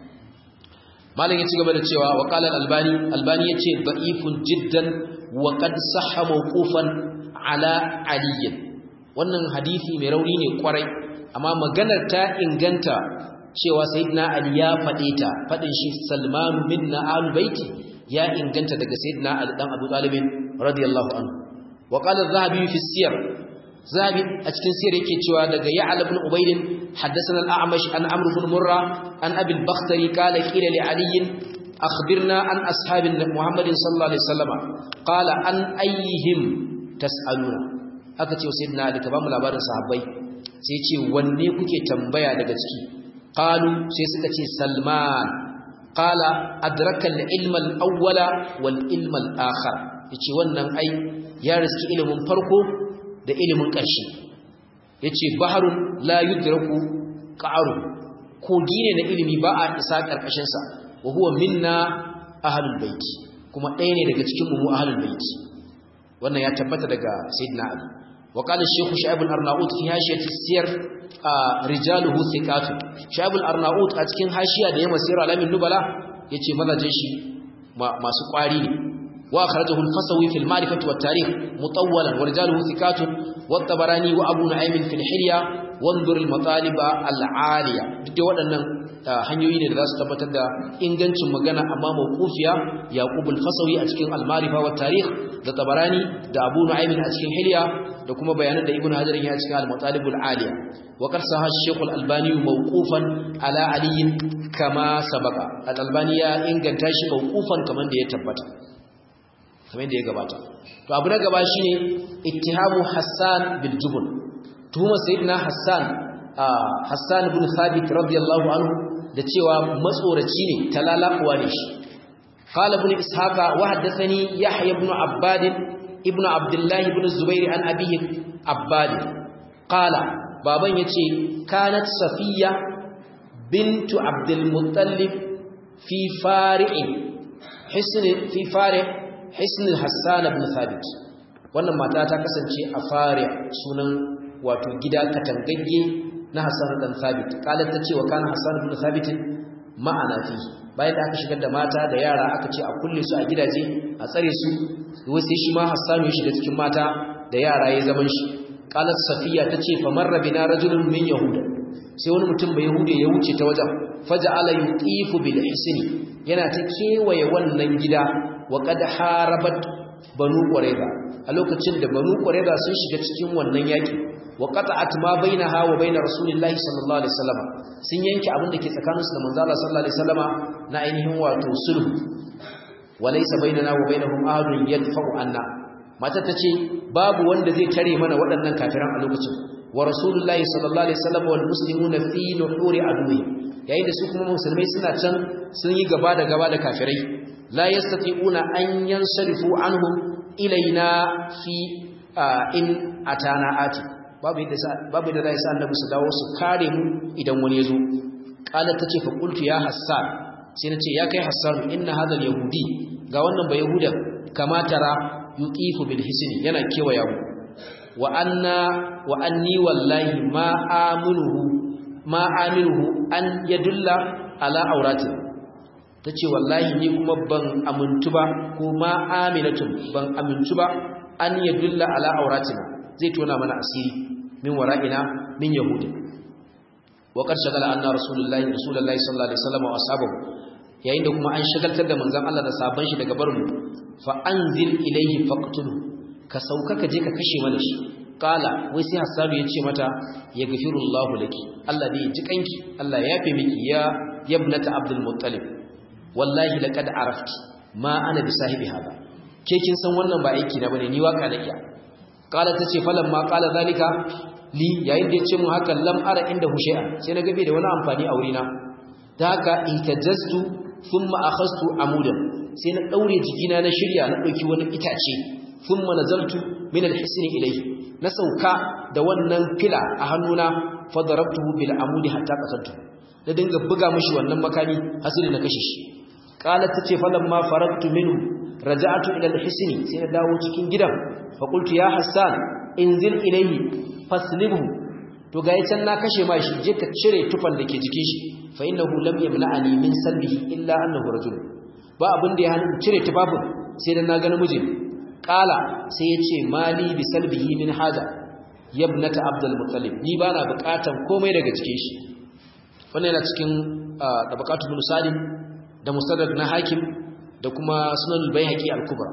malam ya ci gaba da cewa wa qala al-albani albani yace da'ifun jiddan wa qad sahha mawqufan ala ali wannan hadisi mai rauni ne kwarai amma maganar ta inganta cewa sayyidina ali ya fade ta fadin shi salman minna al-baiti ya inganta daga sayyidina ali dan abu talib radiyallahu anhu wa qala az-zahabi fi siyar zahabi a cikin siyar yake cewa daga ya'la ibn ubayd حدثنا الأعمش عن عمرو بن مرة عن أبي البختري قال قيل لعلي أخبرنا عن أصحاب محمد صلى الله عليه وسلم قال عن أيهم تسألون أكتي سيدنا علي كبام لابار صحابي سيتي wanne kuke tambaya daga ciki qalu sai suka ce salman qala adraka al-ilma al-awwala wal ilma al-akhar yace wannan ai ya riski ilimin farko da ilimin ƙarshe yace baharun la yudraku qa'ru kogi ne na ilimi ba a isa karkashin sa wa huwa minna ahlul bait kuma ɗaya ne daga cikin mu ahlul bait wannan ya tabbata daga sayyidina ali wa qala shaykh shu'aib al-arnaut fi hashiyati siyar rijaluhu thiqat shu'aib al-arnaut a cikin hashiya da ya masira alamin nubala yace mazajin shi masu kwari ne wa akhrajahu al-fasawi fi al-ma'rifah wa at-tarikh mutawwalan wa rijaluhu thiqat wa tabarani wa abu nu'aym fil hilya wanzur al matalib al aliya duk waɗannan hanyoyi ne da za su tabbatar da ingancin magana amma mawqufiya yaqub al fasawi a cikin al marifa wa tarikh da tabarani da abu nu'aym a cikin hilya da kuma bayanan da ibnu hajar ya cikin al matalib al aliya wa qad sahha shaykh al albani mawqufan ala ali kama sabaka al albani ya inganta shi mawqufan kaman da ya tabbata kamar da ya gabata to abu na gaba shine ittihamu hassan bil jubn tuhuma sayyidina hassan hassan ibn thabit radiyallahu anhu da cewa matsoraci ne talalakuwa ne shi qala ibn ishaqa wa haddathani yahya ibn abbad ibn abdullah ibn zubair an abihi abbad qala baban yace kanat safiya bintu abdul muttalib fi fari'in hisn fi fari' hisn hassan ibn thabit wannan mata ta kasance a fari sunan wato gida katangagge na Hassan dan Thabit kalar ta ce wa kana Hassan ibn Thabit ma'ana fi bayan da aka shigar da mata da yara aka ce a kulle su a gidaje a tsare su wai sai shi ma Hassan ya shiga cikin mata da yara ya zaman shi qalat Safiya tace fa marra bina rajulun min yahuda sai wani mutum bai yahude ya wuce ta wajen faja'ala yuqifu bil hisni yana ta kewaye wannan gida wa qad harabat banu qurayza a lokacin da banu qurayza sun shiga cikin wannan yaki wa qata'at ma bainaha wa bain rasulillahi sallallahu alaihi wasallam sun yanke abin da ke tsakaninsu da manzo Allah sallallahu alaihi wasallama na ainihin wato sulhu walaysa bainana wa bainahum ahadun yadfa'u anna mata tace babu wanda zai tare mana waɗannan kafiran a lokacin wa rasulullahi sallallahu alaihi wasallam wal muslimuna fi nuhuri adwi yayin da su kuma musulmai suna can sun yi gaba da gaba da kafirai la yastati'una an yansarifu anhum ilaina fi in atana ati babu yadda babu yadda zai sa annabi su dawo su kare mu idan wani yazo qalat tace fa qultu ya hassan sai nace ya kai hassan inna hadha yahudi ga wannan ba yahuda kama tara yuqifu bil hisni yana kewaya mu wa anna wa anni wallahi ma aminuhu ma aminuhu an yadulla ala aurati tace wallahi ni kuma ban amintu ba ko ma aminatun ban amintu ba an yadulla ala auratina zai tona mana asiri min wara'ina min yahudi wa qad shagala anna rasulullahi rasulullahi sallallahu alaihi wasallam wa ashabahu yayin da kuma an shagaltar da manzon Allah da sabon shi daga barin fa anzil ilayhi faqtulu ka sauka ka je ka kashe mana shi qala wai sai hasanu yace mata ya gafirullahu laki Allah ne ya ji kanki Allah ya yafe miki ya yabnata abdul muttalib wallahi laqad arafti ma ana bi sahibi hada ke kin san wannan ba aiki na bane ni waka na iya kala tace falan ma kala zalika li yayin da yace mun haka lam ara inda hushi'a sai na gabe da wani amfani a wurina ta haka itajaztu thumma akhastu amudan sai na daure jikina na shirya na dauki wani itace thumma nazaltu min alhisni ilayhi na sauka da wannan fila a hannuna fadarabtuhu bil amudi hatta qataltu na dinga buga mishi wannan makami hasili na kashe shi kala tace falan ma faragtu minhu raja'tu ila alhisni sai na dawo cikin gidan faƙultu ya hassan inzil ilaihi faslibhu to ga yacan na kashe ma shi je ka cire tufan da ke jikin shi fa innahu lam yamna'ani min salbihi illa annahu rajul ba abin da ya hana cire tufafin sai dan na ga namiji qala sai ya ce mali bi salbihi min haja yabnata abdul muttalib ni bana buƙatan komai daga cikin shi wannan yana cikin tabaqatul musalim da mustadrak na hakim da kuma sunan al-baihaqi al-kubra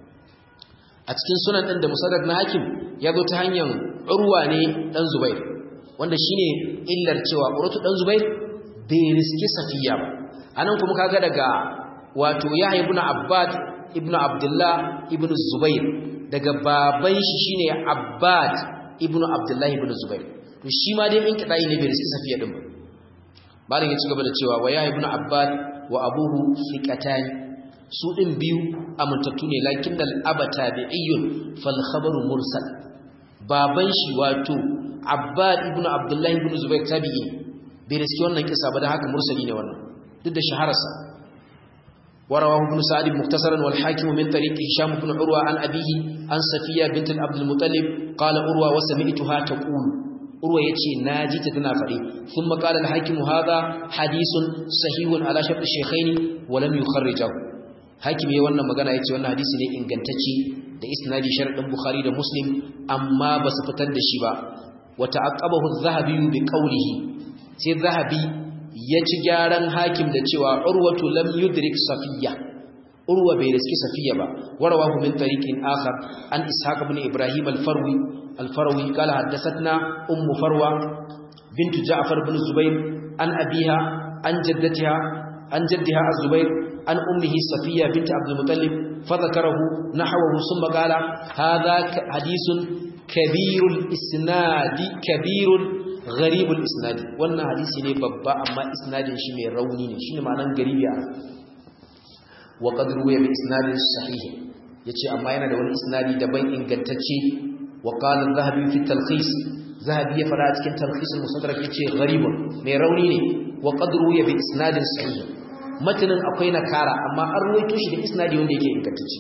a cikin sunan ɗin da musaddad na hakim ya zo ta hanyar urwa ne ɗan zubair wanda shine illar cewa urwatu ɗan zubair bai riski safiya ba anan kuma kaga daga wato yahya ibn abbad ibn abdullah ibn zubair daga baban shi shine abbad ibn abdullah ibn zubair to shi ma dai in kidai ne bai riski safiya din ba malin ya ci gaba da cewa wa yahya ibn abbad wa abuhu fiqatani su ɗin biyu amintattu ne lakin da al'aba tabi'iyyun fal khabaru mursal baban shi wato abbad ibn abdullahi ibn zubair tabi'i bai riski wannan kisa ba da haka mursali ne wannan duk da shahararsa ورواه ابن سعد مختصرا والحاكم من طريق هشام بن عروة عن أبيه عن صفية بنت عبد المطلب قال عروة وسمعتها تقول عروة يتي ناجي تتنافري ثم قال الحاكم هذا حديث صحيح على شرط الشيخين ولم يخرجه hakim yayin wannan magana yace wannan hadisi ne ingantacce da isnadi sharadin bukhari da muslim amma ba su fitar da shi ba wa ta'aqqabahu az-zahabi bi qawlihi sai zahabi ya ci gyaran hakim da cewa urwatu lam yudrik safiya urwa bai riski safiya ba warawahu min tariqin akhar an ishaq ibn ibrahim al-farwi al-farwi qala haddathatna ummu farwa bint ja'far ibn zubair an abiha an jaddatiha an jaddiha az-zubair an ummihi safiya bint abd al-muttalib فذكره نحوه ثم قال هذا حديث كبير الاسناد كبير غريب الاسناد wannan hadisi ne babba amma isnadin shi mai rauni ne shine ma'anan garibi a wa qad ruwiya bi isnadin sahih yace amma yana da wani isnadi daban ingantacce wa qala az-zahabi fi talkhis zahabi ya fara cikin talkhis al-musaddarak yace gharibun mai rauni ne wa qad ruwiya bi isnadin sahih matanin akwai nakara amma an ruwaito shi da isnadi wanda yake ingantacce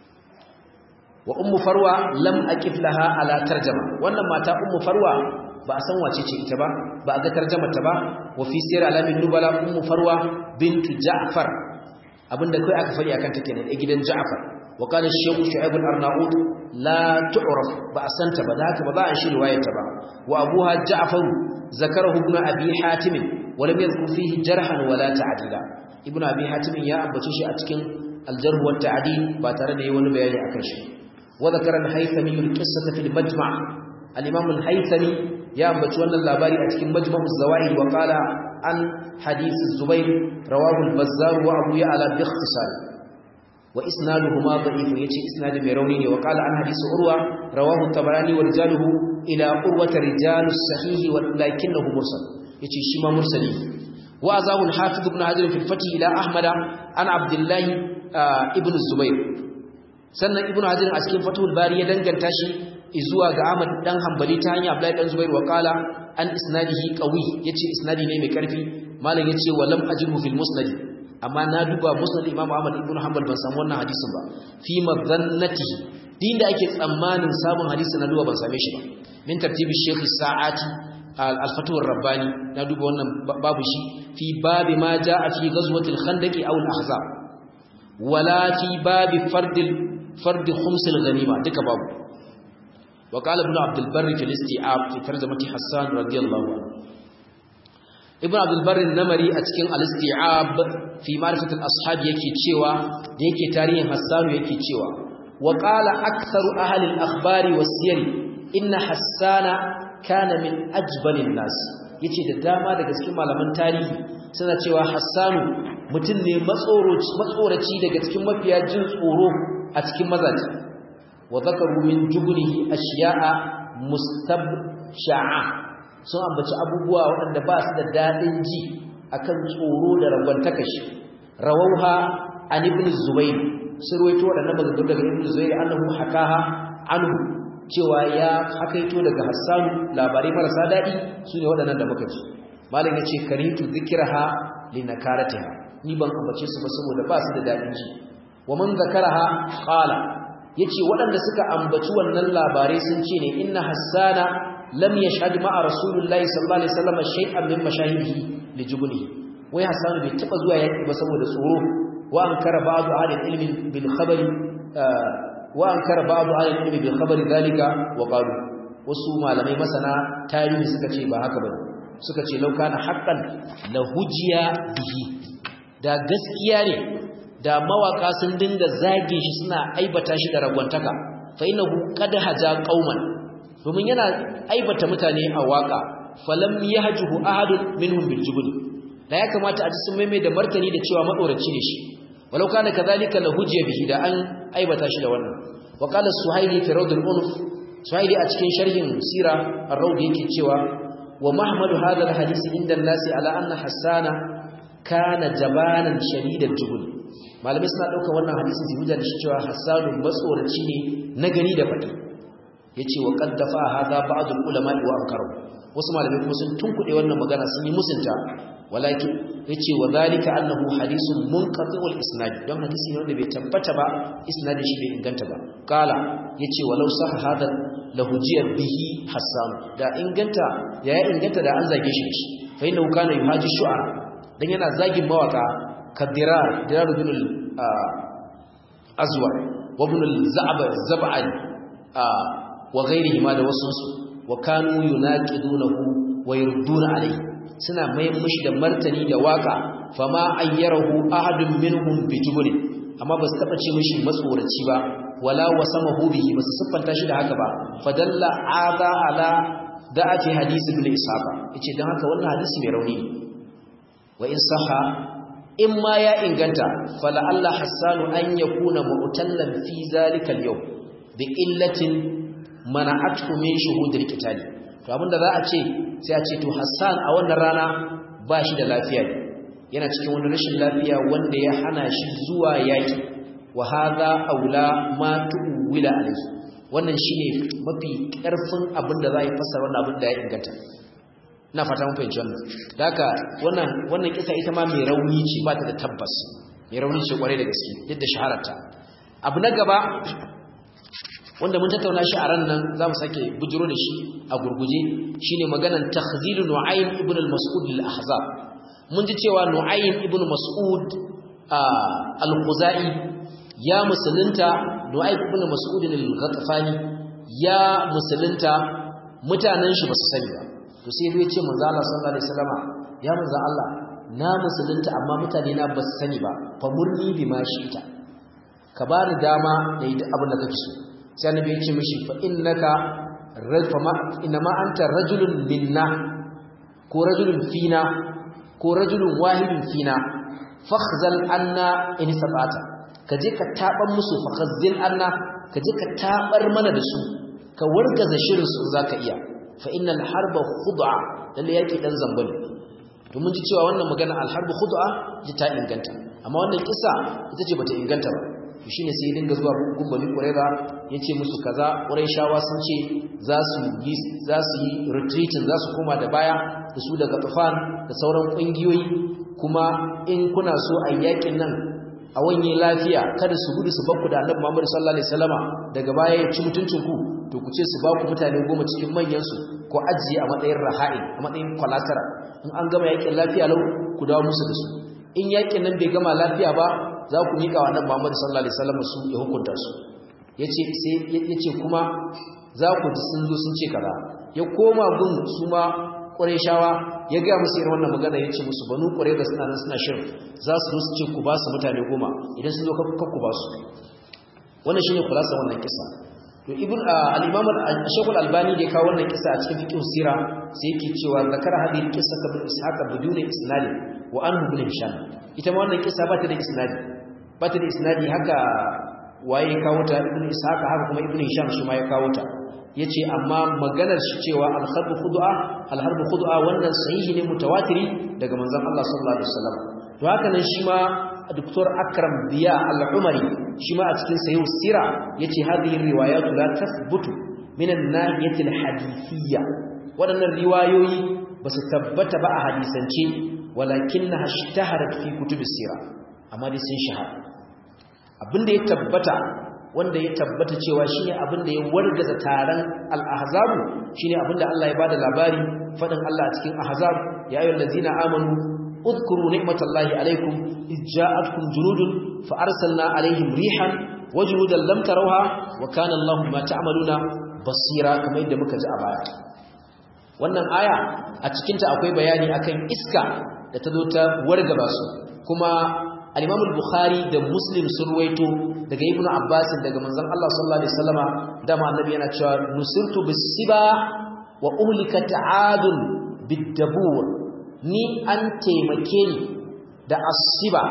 wa ummu farwa lam aqif laha ala tarjama wannan mata ummu farwa ba a san wace ce ita ba ba a ga tarjamar ta ba wa fi sir alamin nubala ummu farwa bintu ja'far abinda kai aka fari akan ta kenan a gidan ja'far wa kana shaykh shu'aib al-arnaud la tu'raf ba a santa ba da haka ba za a shi riwayar ta ba wa abuha ja'far zakarahu ibn abi hatim wa lam yadhkur fihi jarhan wala ta'dila ibn abi hatim ya ambace shi a cikin al-jarh wa ta'dil ba tare da yi wani bayani akan shi wa zakara al-haythami al-qissata fil majma' al-imam al-haythami ya ambaci wannan labari a cikin majma' az-zawaid wa qala an hadith az-zubayr rawahu al-bazzar wa abu ya'la bi ikhtisar wa isnaduhuma da'if yace isnadu mai rauni ne wa qala an hadith urwa rawahu at-tabarani wa rijaluhu ila urwata rijalus sahih wa lakinnahu mursal yace shi ma mursali وأزاه الحافظ ابن حجر في الفتح إلى أحمد عن عبد الله ابن الزبير sannan ibnu hajar a cikin fatul bari ya danganta shi zuwa ga Ahmad dan Hanbali ta hanyar Abdullahi dan Zubair wa qala an isnadihi qawi yace isnadi ne mai karfi malam yace wa lam ajruhu fil musnad amma na duba musnad Imam Ahmad ibn Hanbal ban samu wannan hadisin ba fi madhannatihi din da ake tsammanin samun hadisi na duba ban same shi ba min tartibi Sheikh Sa'ati al-Fatuwar Rabbani na duba wannan babu shi fi babi ma jaa fi ghazwatil khandaq aw al-ahzab wala fi babi fardil فرد خمس الغنيمة دك باب وقال ابن عبد البر في الاستيعاب في ترجمة حسان رضي الله عنه ابن عبد البر النمري أتكين الاستيعاب في معرفة الأصحاب يكي تشيوا يكي تاريخ حسان يكي تشيوا وقال أكثر أهل الأخبار والسير إن حسان كان من أجبل الناس yace da dama daga cikin malaman tarihi suna cewa Hassanu mutum ne matsoraci daga cikin mafiya jin tsoro a cikin mazaji wa zakaru min jubnihi ashiya'a mustabsha'a sun ambaci abubuwa waɗanda ba su da dadin ji akan tsoro da ragwantaka shi rawauha an ibn zubayr sirwaito waɗannan maganganu daga ibn zubayr annahu hakaha anhu cewa ya hakaito daga hassan labarai marasa dadi sune waɗannan da muka ji malam yace karitu dhikraha linakaratiha ni ban ambace su ba saboda ba su da dadin ji wa man zakaraha qala yace waɗanda suka ambaci wannan labarai sun ce ne inna hassana lam yashhad ma'a rasulullahi sallallahu alaihi wasallam shay'an min mashahidihi lijubnihi wai hassan bai taba zuwa yaki ba saboda tsoro wa ankara ba'du ahli ilmi bil khabari wa ankara ba'du ahli ilmi bil khabari dalika wa qalu wasu malamai masana tarihi suka ce ba haka bane suka ce law kana haqqan la hujiya bihi da gaskiya ne da mawaka sun dinga zage shi suna aibata shi da ragwantaka fa innahu qad haja qauman domin yana aibata mutane a waka falam yahjuhu ahadun minhum bil jubn da ya kamata a ji sun maimai da martani da cewa madoraci ne shi walau kana kadhalika la hujiya bihi da an aibata shi da wannan wa qala suhaili fi rawd al unuf suhaili a cikin sharhin sira ar-rawd yake cewa wa mahmadu hadha al hadith inda an-nasi ala anna hasana kana jabanan shadidal jubn malamai suna ɗaukar wannan hadisin su hujja da shi cewa hassanu matsoraci ne na gani da faɗi ya ce wa ƙaddafa haza ba'adul ulama wa ankaru wasu malamai kuma sun tunkuɗe wannan magana sun yi musunta walakin ya ce wa zalika annahu hadisun munqati'ul isnad don hadisi ne wanda bai tabbata ba isnadin shi bai inganta ba kala ya ce walau sah hada lahujiyar bihi hassanu da inganta ya ya inganta da an zage shi shi fa innahu kana yuhaji shu'ara dan yana zagin mawaka كالدرار درار بن azwar wa ibn al-zab'an wa ghairihi ma da wasunsu wa kanu yunaqidunahu wa yurduna alayhi suna mayan mishi da martani da waka fama ayyarahu ahadun minhum bitubulin amma ba su taba ce mishi matsoraci ba wala wasamahu bihi ba su siffanta shi da haka ba fadalla aza ala da'ati hadisi ibn ishaq yace dan haka wannan hadisi mai rauni ne wa in saha in ma ya inganta fala Allah hassanu an yakuna mu'tallan fi zalika al-yawm bi illatin mana'athu min shuhudil qitali to abinda za a ce sai a ce to Hassan a wannan rana ba shi da lafiya yana cikin wani rashin lafiya wanda ya hana shi zuwa yaki wa hadha aula ma tuwila alayhi wannan shine mafi karfin abinda za a yi fassara wannan abin da ya inganta ina fata mun fahimci wannan haka wannan wannan kisa ita ma mai rauni ce ba ta da tabbas mai rauni ce kware da gaske duk da shahararta abu na gaba wanda mun tattauna shi a ran nan za mu sake bujiro da shi a gurguje shine maganan takhzilu nu'aym ibn al-mas'ud al-ahzab mun ji cewa nu'aym ibn mas'ud al-khuzai ya musulunta nu'aym ibn mas'ud al-ghatafani ya musulunta mutanen shi ba su sani ba to sai ya ce manzo Allah sallallahu alaihi wasallama ya manzo Allah na musulunta amma mutane na ba su sani ba fa murni bi ma shi'ta ka bani dama da yi abin da kake so sai annabi ya ce mishi fa innaka rajfama inma anta rajulun minna ko rajulun fina ko rajulun wahidun fina fakhzal anna in sabata kaje ka taban musu fakhzil anna kaje ka tabar mana da su ka wargaza shirin su zaka iya fa innal harba khud'a lalle yake dan zambali to mun ji cewa wannan magana al harbu khud'a ji ta inganta amma wannan kisa ita ce bata inganta ba to shine sai ya dinga zuwa gumbali qurayza yace musu kaza qurayshawa sun ce za su yi za su yi retreating za su koma da baya da su daga tufan da sauran kungiyoyi kuma in kuna so a yakin nan a wanye lafiya kada su gudu su bakku da Annabi Muhammad sallallahu alaihi wasallama daga baya ya ci mutuncin ku to ku ce su ba ku mutane goma cikin manyan su ko ajiye a matsayin raha'in a matsayin collateral in an gama yakin lafiya lau ku dawo musu da su in yakin nan bai gama lafiya ba za ku miƙa wa Annabi Muhammad sallallahu alaihi wasallam su ya hukunta su yace sai yace kuma za ku ji sun zo sun ce kaza ya koma gun su ma Qurayshawa ya ga musu irin wannan magana yace musu banu Qurayza suna nan suna shirin za su zo su ce ku ba su mutane goma idan sun zo ka ku ba su wannan shine kulasa wannan kisa to ibn al-imam al-shaykh al-albani da ya kawo wannan kisa a cikin fiqh sira sai yake cewa zakara hadhihi al-qissa ka bin ishaq bidun isnad wa anhu ibn hisham ita ma wannan kisa ba ta da isnadi ba ta da isnadi haka waye ya kawo ta ibn ishaq haka kuma ibn hisham shi ma ya kawo ta yace amma maganar shi cewa al-harbu khud'a al-harbu khud'a wannan sahihi ne mutawatiri daga manzon Allah sallallahu alaihi wasallam to haka nan shi ma Dr. Akram Biya Al-Umari shi ma a cikin Sahih Sira yace hadhihi riwayatu la tathbutu min an-nahiyati al-hadithiyya wadannan riwayoyi basu tabbata ba a hadisance walakinnaha ishtaharat fi kutub sira amma dai sun shahara abinda ya tabbata wanda ya tabbata cewa shine abinda ya wargaza taron al-ahzab shine abinda Allah ya bada labari fadin Allah a cikin ahzab ya ayyuhallazina amanu اذكروا نعمة الله عليكم إذ جاءتكم جنود فأرسلنا عليهم ريحا وجنودا لم تروها وكان الله ما تعملون بصيرا كما يدى مكة أبايا wannan aya a cikinta akwai bayani akan iska da ta zo ta wargaba su kuma al-Imam al-Bukhari da Muslim sun ruwaito daga Ibn Abbas daga manzon Allah sallallahu alaihi wasallama dama annabi yana cewa nusirtu bis-siba wa uhlikat 'adun bid-dabur ni an taimake ni da asiba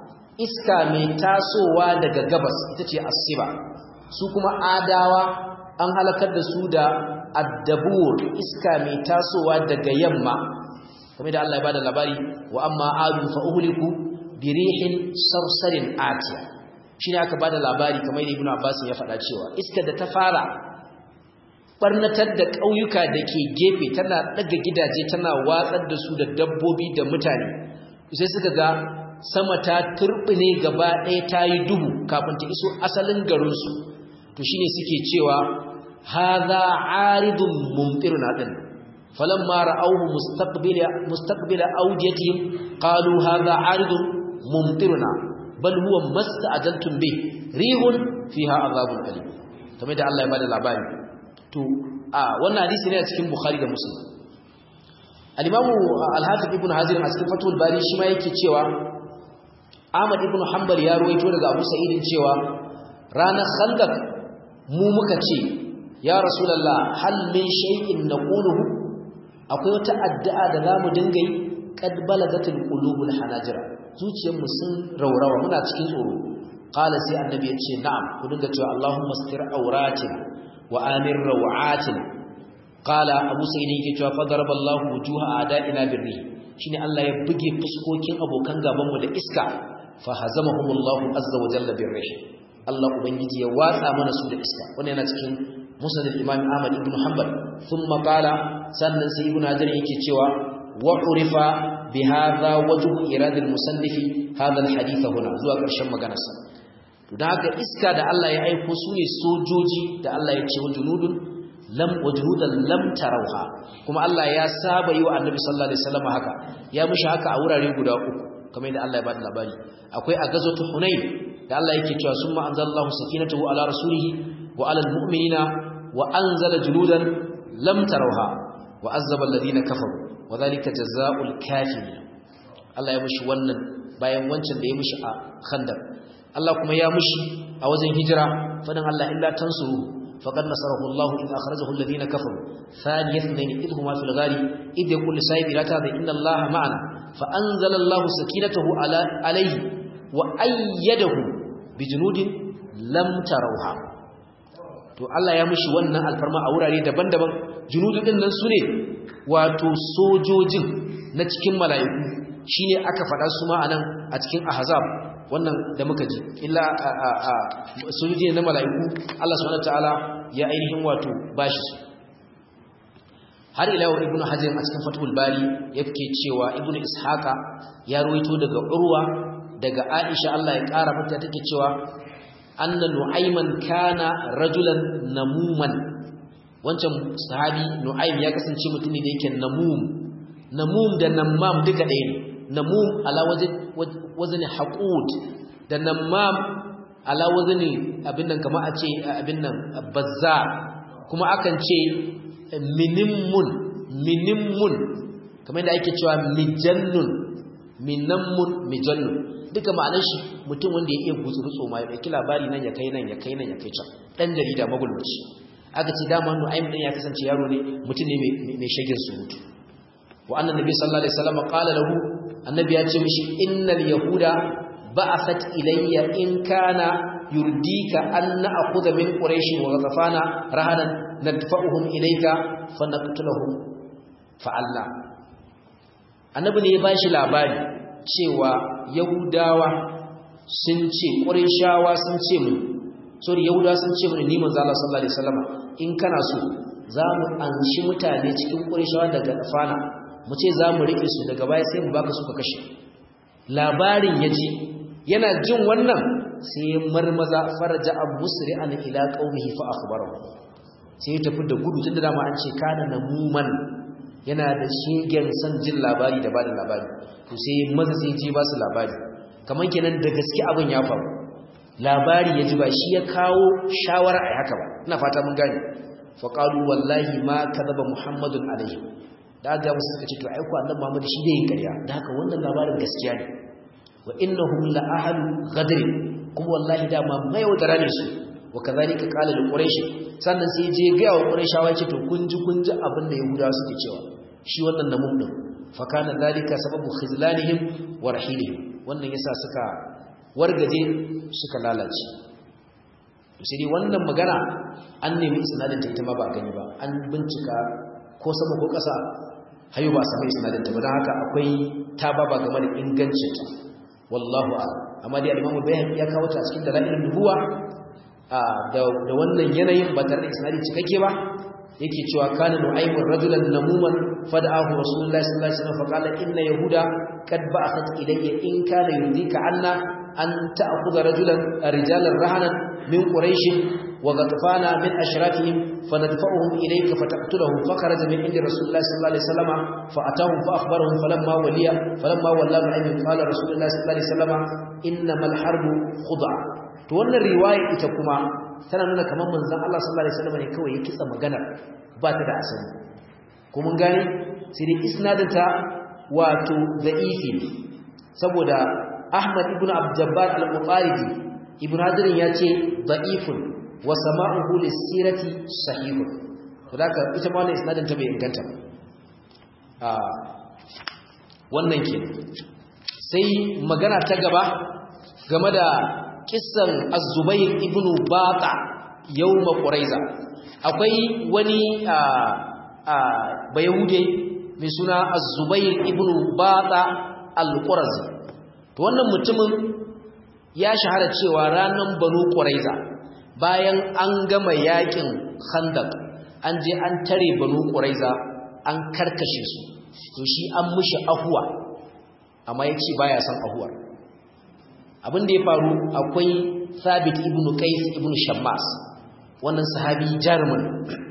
iska mai tasowa daga gabas ita ce asiba su kuma adawa an halakar da su da addabur iska mai tasowa daga yamma kamar da Allah ya bada labari wa amma adu fa uhliku bi rihin sarsarin atiya shine aka bada labari kamar da Ibn Abbas ya faɗa cewa iska da ta fara barnatar da ƙauyuka da ke gefe tana ɗaga gidaje tana watsar da su da dabbobi da mutane sai suka ga sama ta turɓine gaba ɗaya ta yi duhu kafin ta iso asalin garinsu to shine suke cewa haza aridun mumtiruna din falamma ra'awhu mustaqbila mustaqbila awdiyatihim qalu hadha aridun mumtiruna bal huwa masta'jaltum bih rihun fiha azabun alim kamar da Allah ya bada labari to a wannan hadisi ne a cikin Bukhari da Muslim al-Imam al-Hafiz Ibn Hajar a cikin Fathul Bari shi ma yake cewa Ahmad ibn Hanbal ya ruwaito daga Abu Sa'id cewa ranar Khandaq mu muka ce ya Rasulullah hal min shay'in naquluhu akwai wata addu'a da zamu dinga yi qad balagatul qulubul hanajira zuciyarmu sun raurawa muna cikin tsoro qala sai annabi ya ce na'am ku dinga cewa Allahumma astir auratina wa amir rawatina qala abu sa'id yake cewa fadaraballahu wujuha a'da'ina birri shine Allah ya buge fuskokin abokan gaban mu da iska fa hazamahumullahu azza wa jalla birri Allah ubangiji ya watsa mana su da iska wannan yana cikin musnad al-imam Ahmad ibn Hanbal thumma qala sannan sai ibn Hajar yake cewa wa urifa bi hadha wajhu irad al-musannif hadha al-hadith huna zuwa ƙarshen maganarsa to da haka iska da Allah ya aiko su ne sojoji da Allah ya ce wa junudun lam wajhudan lam tarauha kuma Allah ya saba yi wa Annabi sallallahu alaihi wasallam haka ya mushi haka a wurare guda uku kamar yadda Allah ya bada labari akwai a gazwatu Hunain da Allah yake cewa summa anzalallahu sakinatahu ala rasulihi wa ala almu'minina wa anzala junudan lam tarauha wa azzaba alladhina kafaru wa dhalika jazaa'ul kafirin Allah ya mushi wannan bayan wancan da ya mushi a Khandaq Allah kuma ya mushi a wajen hijira fadan Allah illa tansuru فقد نصره الله إذ أخرجه الذين كفروا ثاني اثنين إذ هما في الغار إذ يقول لسائب لا تهذا إن الله معنا فأنزل الله سكينته على عليه وأيده بجنود لم تروها to Allah ya mishi wannan alfarma a wurare daban-daban junudu din nan sune wato sojojin na cikin mala'iku shine aka faɗa su ma anan a cikin ahzab wannan da muka ji illa sojoji na mala'iku Allah subhanahu wataala ya ainihin wato bashi su har ila wa ibnu hajar a cikin fathul bari yake cewa ibnu ishaqa ya ruwaito daga urwa daga aisha Allah ya kara mata take cewa anna nu'ayman kana rajulan namuman wancan sahabi nu'aym ya kasance mutum ne da yake namum namum da namam duka ɗaya ne namum ala wazani haqud da namam ala wazani abin nan kamar a ce abin nan bazza kuma akan ce minimmun minimmun kamar yadda ake cewa mijannun minammun mijannun duka ma'anar shi mutum wanda ya iya gutsurutso ma ya ɗauki labari nan ya kai nan ya kai nan ya kai can ɗan jarida magulmaci aka ce dama nu'aym ɗin ya kasance yaro ne mutum ne mai shagin surutu wa annan nabi sallallahu alaihi wasallam qala lahu annabi ya ce mishi innal yahuda ba'athat ilayya in kana yurdika an na'khudha min quraish wa ghafana rahanan nadfa'uhum ilayka fa naqtuluhum fa Allah annabi ne ya bashi labari cewa yahudawa sun ce qurayshawa sun ce mu sorry yahudawa sun ce mu ni manzo Allah sallallahu alaihi wasallam in kana so za mu anshi mutane cikin qurayshawa daga ghafana mu ce za mu riƙe su daga baya sai mu baka su ka kashe labarin ya ji yana jin wannan sai ya marmaza faraja abu musri an ila qaumihi fa akhbarahu sai ya tafi da gudu tunda dama an ce kana namuman yana da shegen san jin labari da bada labari to sai maza sai ji ba su labari kaman kenan da gaske abin ya faru labari ya ji ba shi ya kawo shawara a haka ba ina fata mun gane fa qalu wallahi ma kadaba muhammadun alaihi da aka musu suka ce to aiko annabi Muhammad shi zai yi ƙarya da haka wannan labarin gaskiya ne wa innahum la ahlu ghadr kuma wallahi da ma mai wadara ne su wa kazalika qala lil quraish sannan sai je ga wa quraishawa ce to kun ji kun ji abin da yahudawa suke cewa shi wannan namun din fa kana zalika sababu khizlanihim wa rahilihim wannan yasa suka wargaje suka lalace to sai dai wannan magana an nemi isnadin ta ita ma ba gani ba an bincika ko sama ko ƙasa hayo ba a sami isnadinta ba don haka akwai ta baba game da ingancinta wallahu a amma dai alimamu bayan ya kawo ta cikin dalilin nubuwa da wannan yanayin ba tare da isnadi cikakke ba yake cewa kana nu'aymun rajulan namuman fada'ahu rasulullahi sallallahu alaihi wasallam faqala inna yahuda qad ba'athat ilayya in kana yudika anna an ta'khudha rajulan rijalan rahanan min quraish وغطفانا من أشرافهم فندفعهم إليك فتقتله فخرج من عند رسول الله صلى الله عليه وسلم فأتاهم فأخبرهم فلما ولي فلما ولى نعيم قال رسول الله صلى الله عليه وسلم إنما الحرب خضع to wannan riwaya ita kuma tana nuna kamar manzon Allah sallallahu alaihi wasallam ne kawai ya kitsa magana ba ta da asali ko mun gani sai dai isnadinta wato da'ifi saboda Ahmad ibn Abdullah al-Mutaridi ibn Hajar ya ce da'ifun wa sama'uhu lis-sirati sahihun to da ita ma wannan isnadin ta bai inganta ba wannan ke sai magana ta gaba game da kissan az-zubayr ibn bata yawm quraiza akwai wani a a bayahude mai suna az-zubayr ibn bata al-qurazi to wannan mutumin ya shahara cewa ranan banu quraiza bayan an gama yakin khandaq an je an tare banu quraiza an karkashe su to shi an mushi ahuwa amma yace baya son ahuwar abin da ya faru akwai Thabit ibn Qais ibn Shammas wannan sahabi jarumin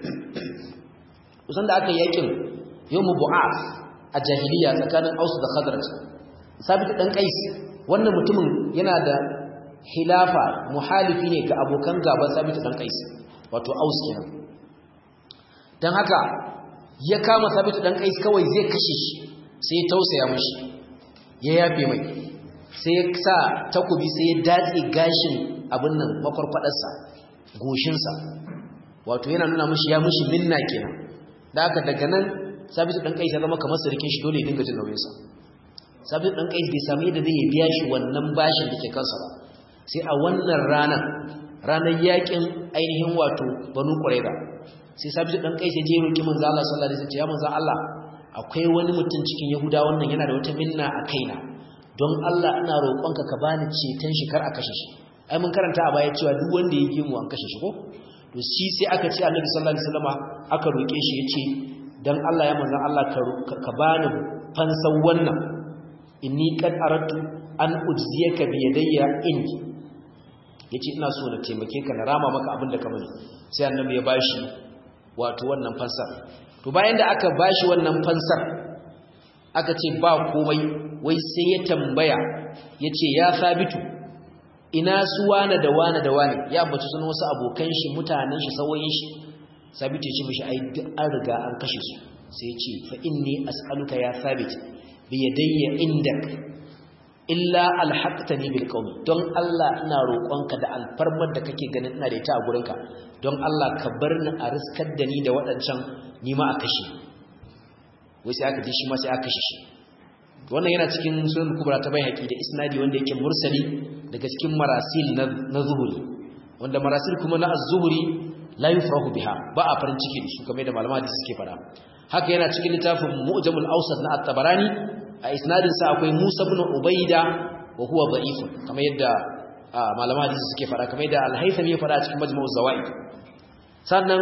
kusan da aka yakin yawm bu'af a jahiliya tsakanin Aus da Khazraj Thabit dan Qais wannan mutumin yana da hilafa muhalifi ne ga abokan gaban Thabit dan Qais wato Aus kenan dan haka ya kama Thabit dan Qais kawai zai kashe shi sai ya tausaya mishi ya yafe mai sai ya sa takobi sai ya datse gashin abin nan makwarfadarsa goshinsa wato yana nuna mishi ya mishi minna kenan da haka daga nan sabitu dan kai ya zama kamar sarkin shi dole ya dinga jin nauyinsa sabitu dan kai bai samu yadda zai biya shi wannan bashin da ke kansa ba sai a wannan ranar ranar yakin ainihin wato banu qurayza sai sabitu dan kai sai je roki manzo Allah sallallahu alaihi wasallam ya manzo Allah akwai wani mutum cikin yahuda wannan yana da wata minna a kaina don Allah ina roƙonka ka bani ceton shi kar a kashe shi ai mun karanta a baya cewa duk wanda ya gimu an kashe shi ko to shi sai aka ce Annabi sallallahu alaihi wasallama aka roƙe shi yace dan Allah ya manzon Allah ka bani fansan wannan inni qad aradtu an ujziyaka bi yadayya indi yace ina so na taimake ka na rama maka abin da ka mani sai Annabi ya bashi wato wannan fansar to bayan da aka bashi wannan fansar aka ce ba komai wai sai ya tambaya ya ce ya sabitu ina su wane da wane da wane ya ambaci sunan wasu abokan shi mutanen shi sawoyin shi sabitu ya ce mishi ai duk an riga an kashe su sai ya ce fa inni as'aluka ya sabit bi yadayya indak illa alhaqtani bil qawm don Allah ina roƙonka da alfarmar da kake ganin ina da ita a gurinka don Allah ka bar ni a riskar da ni da waɗancan ni ma a kashe wai sai aka ji shi ma sai aka kashe shi wannan yana cikin sunan kubra ta bai haƙi da isnadi wanda yake mursali daga cikin marasil na zuhuri wanda marasil kuma na az-zuhuri la yufrahu biha ba a farin ciki da su kamar da malama hadisi suke fada haka yana cikin littafin mu'jamul awsat na at-tabarani a isnadin sa akwai Musa ibn Ubaida wa huwa da'if kamar yadda malama hadisi suke fada kamar yadda al-Haythami ya fada cikin majmu'uz zawaid sannan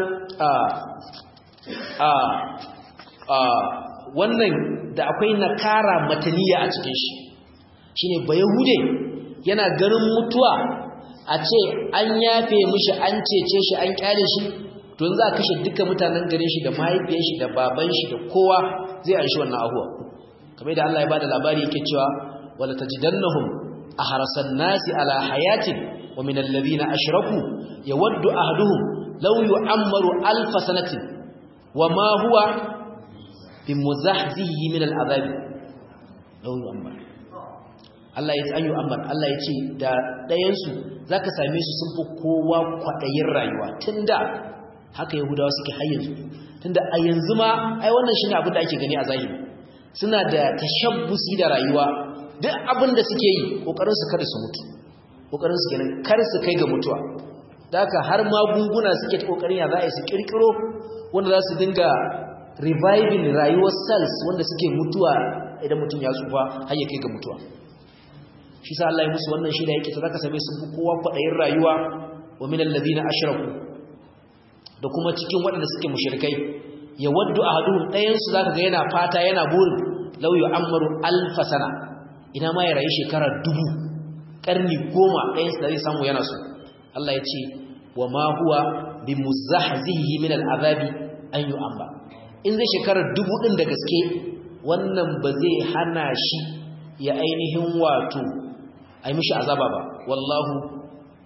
a a wannan da akwai nakara mataniya a cikin shi shine bayahude yana ganin mutuwa a ce an yafe mishi an cece shi an kyale shi to za a kashe duka mutanen garin shi da mahaifiyar shi da baban shi da kowa zai anshi wannan ahuwa kamar da Allah ya bada labari yake cewa wala tajidannahum ahrasan nasi ala hayatin wa min alladhina ashraku yawaddu ahaduhum law yu'ammaru alf sanatin wa ma huwa bimuzahzihi min al'azab law yu'ammar Allah ya ce an yu'ammar Allah ya ce da ɗayan su zaka same su sun fi kowa kwadayin rayuwa tunda haka yahudawa suke har yanzu tunda a yanzu ma ai wannan shine abin da ake gani a zahiri suna da tashabbusi da rayuwa duk abin da suke yi kokarin su kada su mutu kokarin su kenan kar su kai ga mutuwa daka har magunguna suke kokarin ya za a yi su kirkiro wanda za su dinga reviving rayuwar cells wanda suke mutuwa idan mutum ya tsufa har ya kai ga mutuwa shi sa Allah ya musu wannan shida yake ta zaka same su kowa kwadayin rayuwa wa min alladhina ashraku da kuma cikin waɗanda suke mushrikai ya waddu ahaduhum ɗayan su zaka ga yana fata yana burin law yu'ammaru alf sana ina ma ya rayu shekara dubu karni goma ɗayan su da zai samu yana so Allah ya ce wa ma huwa bimuzahzihi min al'azabi an yu'amma in zai shekarar dubu ɗin da gaske wannan ba zai hana shi ya ainihin wato a yi mishi azaba ba wallahu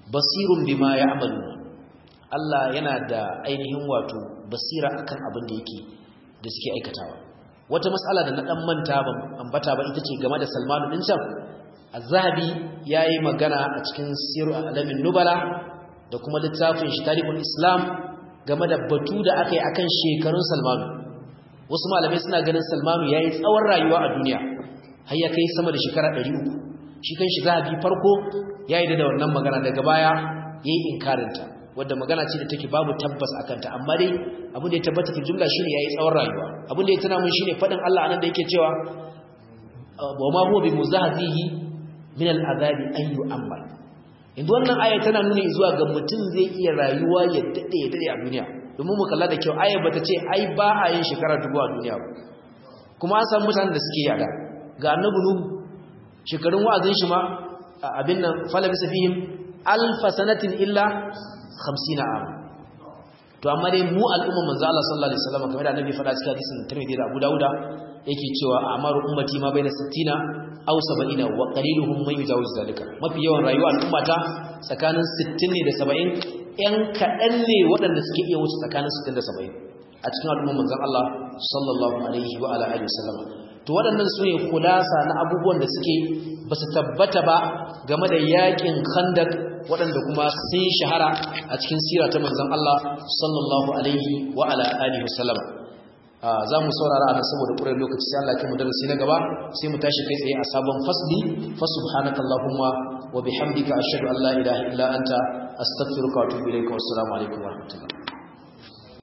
basirun bima ya'maluna Allah yana da ainihin wato basira akan abin da yake da suke aikatawa wata mas'ala da na dan manta ban ambata ba ita ce game da Salman din can Az-Zahabi yayi magana a cikin Sirru Alamin Nubala da kuma littafin shi Tarikhul Islam game da batu da aka yi akan shekarun Salman wasu malamai suna ganin Salman yayi tsawon rayuwa a duniya har ya kai sama da shekara 300 shi kan shi Zahabi farko yayi da wannan magana daga baya yayi inkarinta wadda magana ce da take babu tabbas akan ta amma dai abin da ya tabbata fi jumla shine yayi tsawon rayuwa abin da ya tana mun shine fadin Allah anan da yake cewa wa ma huwa bi muzahzihi min al'azabi an yu'ammal inda wannan aya tana nuni zuwa ga mutum zai iya rayuwa ya dade ya dade a duniya domin mu kalla da kyau aya bata ce ai ba a yin shekara dubu a duniya ba kuma an san mutanen da suke yada ga annabi nuhu shekarun wa'azin shi ma abin nan fala bisa fihim alfa sanatin illa 50 am to amma dai mu al'umma manzo Allah sallallahu alaihi wasallam kamar da annabi faɗa cikin hadisin Tirmidhi da Abu Dawuda yake cewa amaru ummati ma baina 60 aw 70 wa qaliluhum man yujawiz zalika mafi yawan rayuwa al'ummata tsakanin 60 ne da 70 yan kadan ne waɗanda suke iya wuce tsakanin 60 da 70 a cikin al'umman manzon Allah sallallahu alaihi wa ala alihi wasallam to waɗannan su ne kulasa na abubuwan da suke ba su tabbata ba game da yakin khandak waɗanda kuma sun shahara a cikin sira ta manzon Allah sallallahu alaihi wa ala alihi wasallam za mu saurara a saboda ƙurar lokaci sai Allah ya mu darasi na gaba sai mu tashi kai tsaye a sabon fasli fa subhanaka allahumma wa bihamdika ashhadu an la ilaha illa anta astaghfiruka wa atubu ilayka wa assalamu alaikum wa rahmatullahi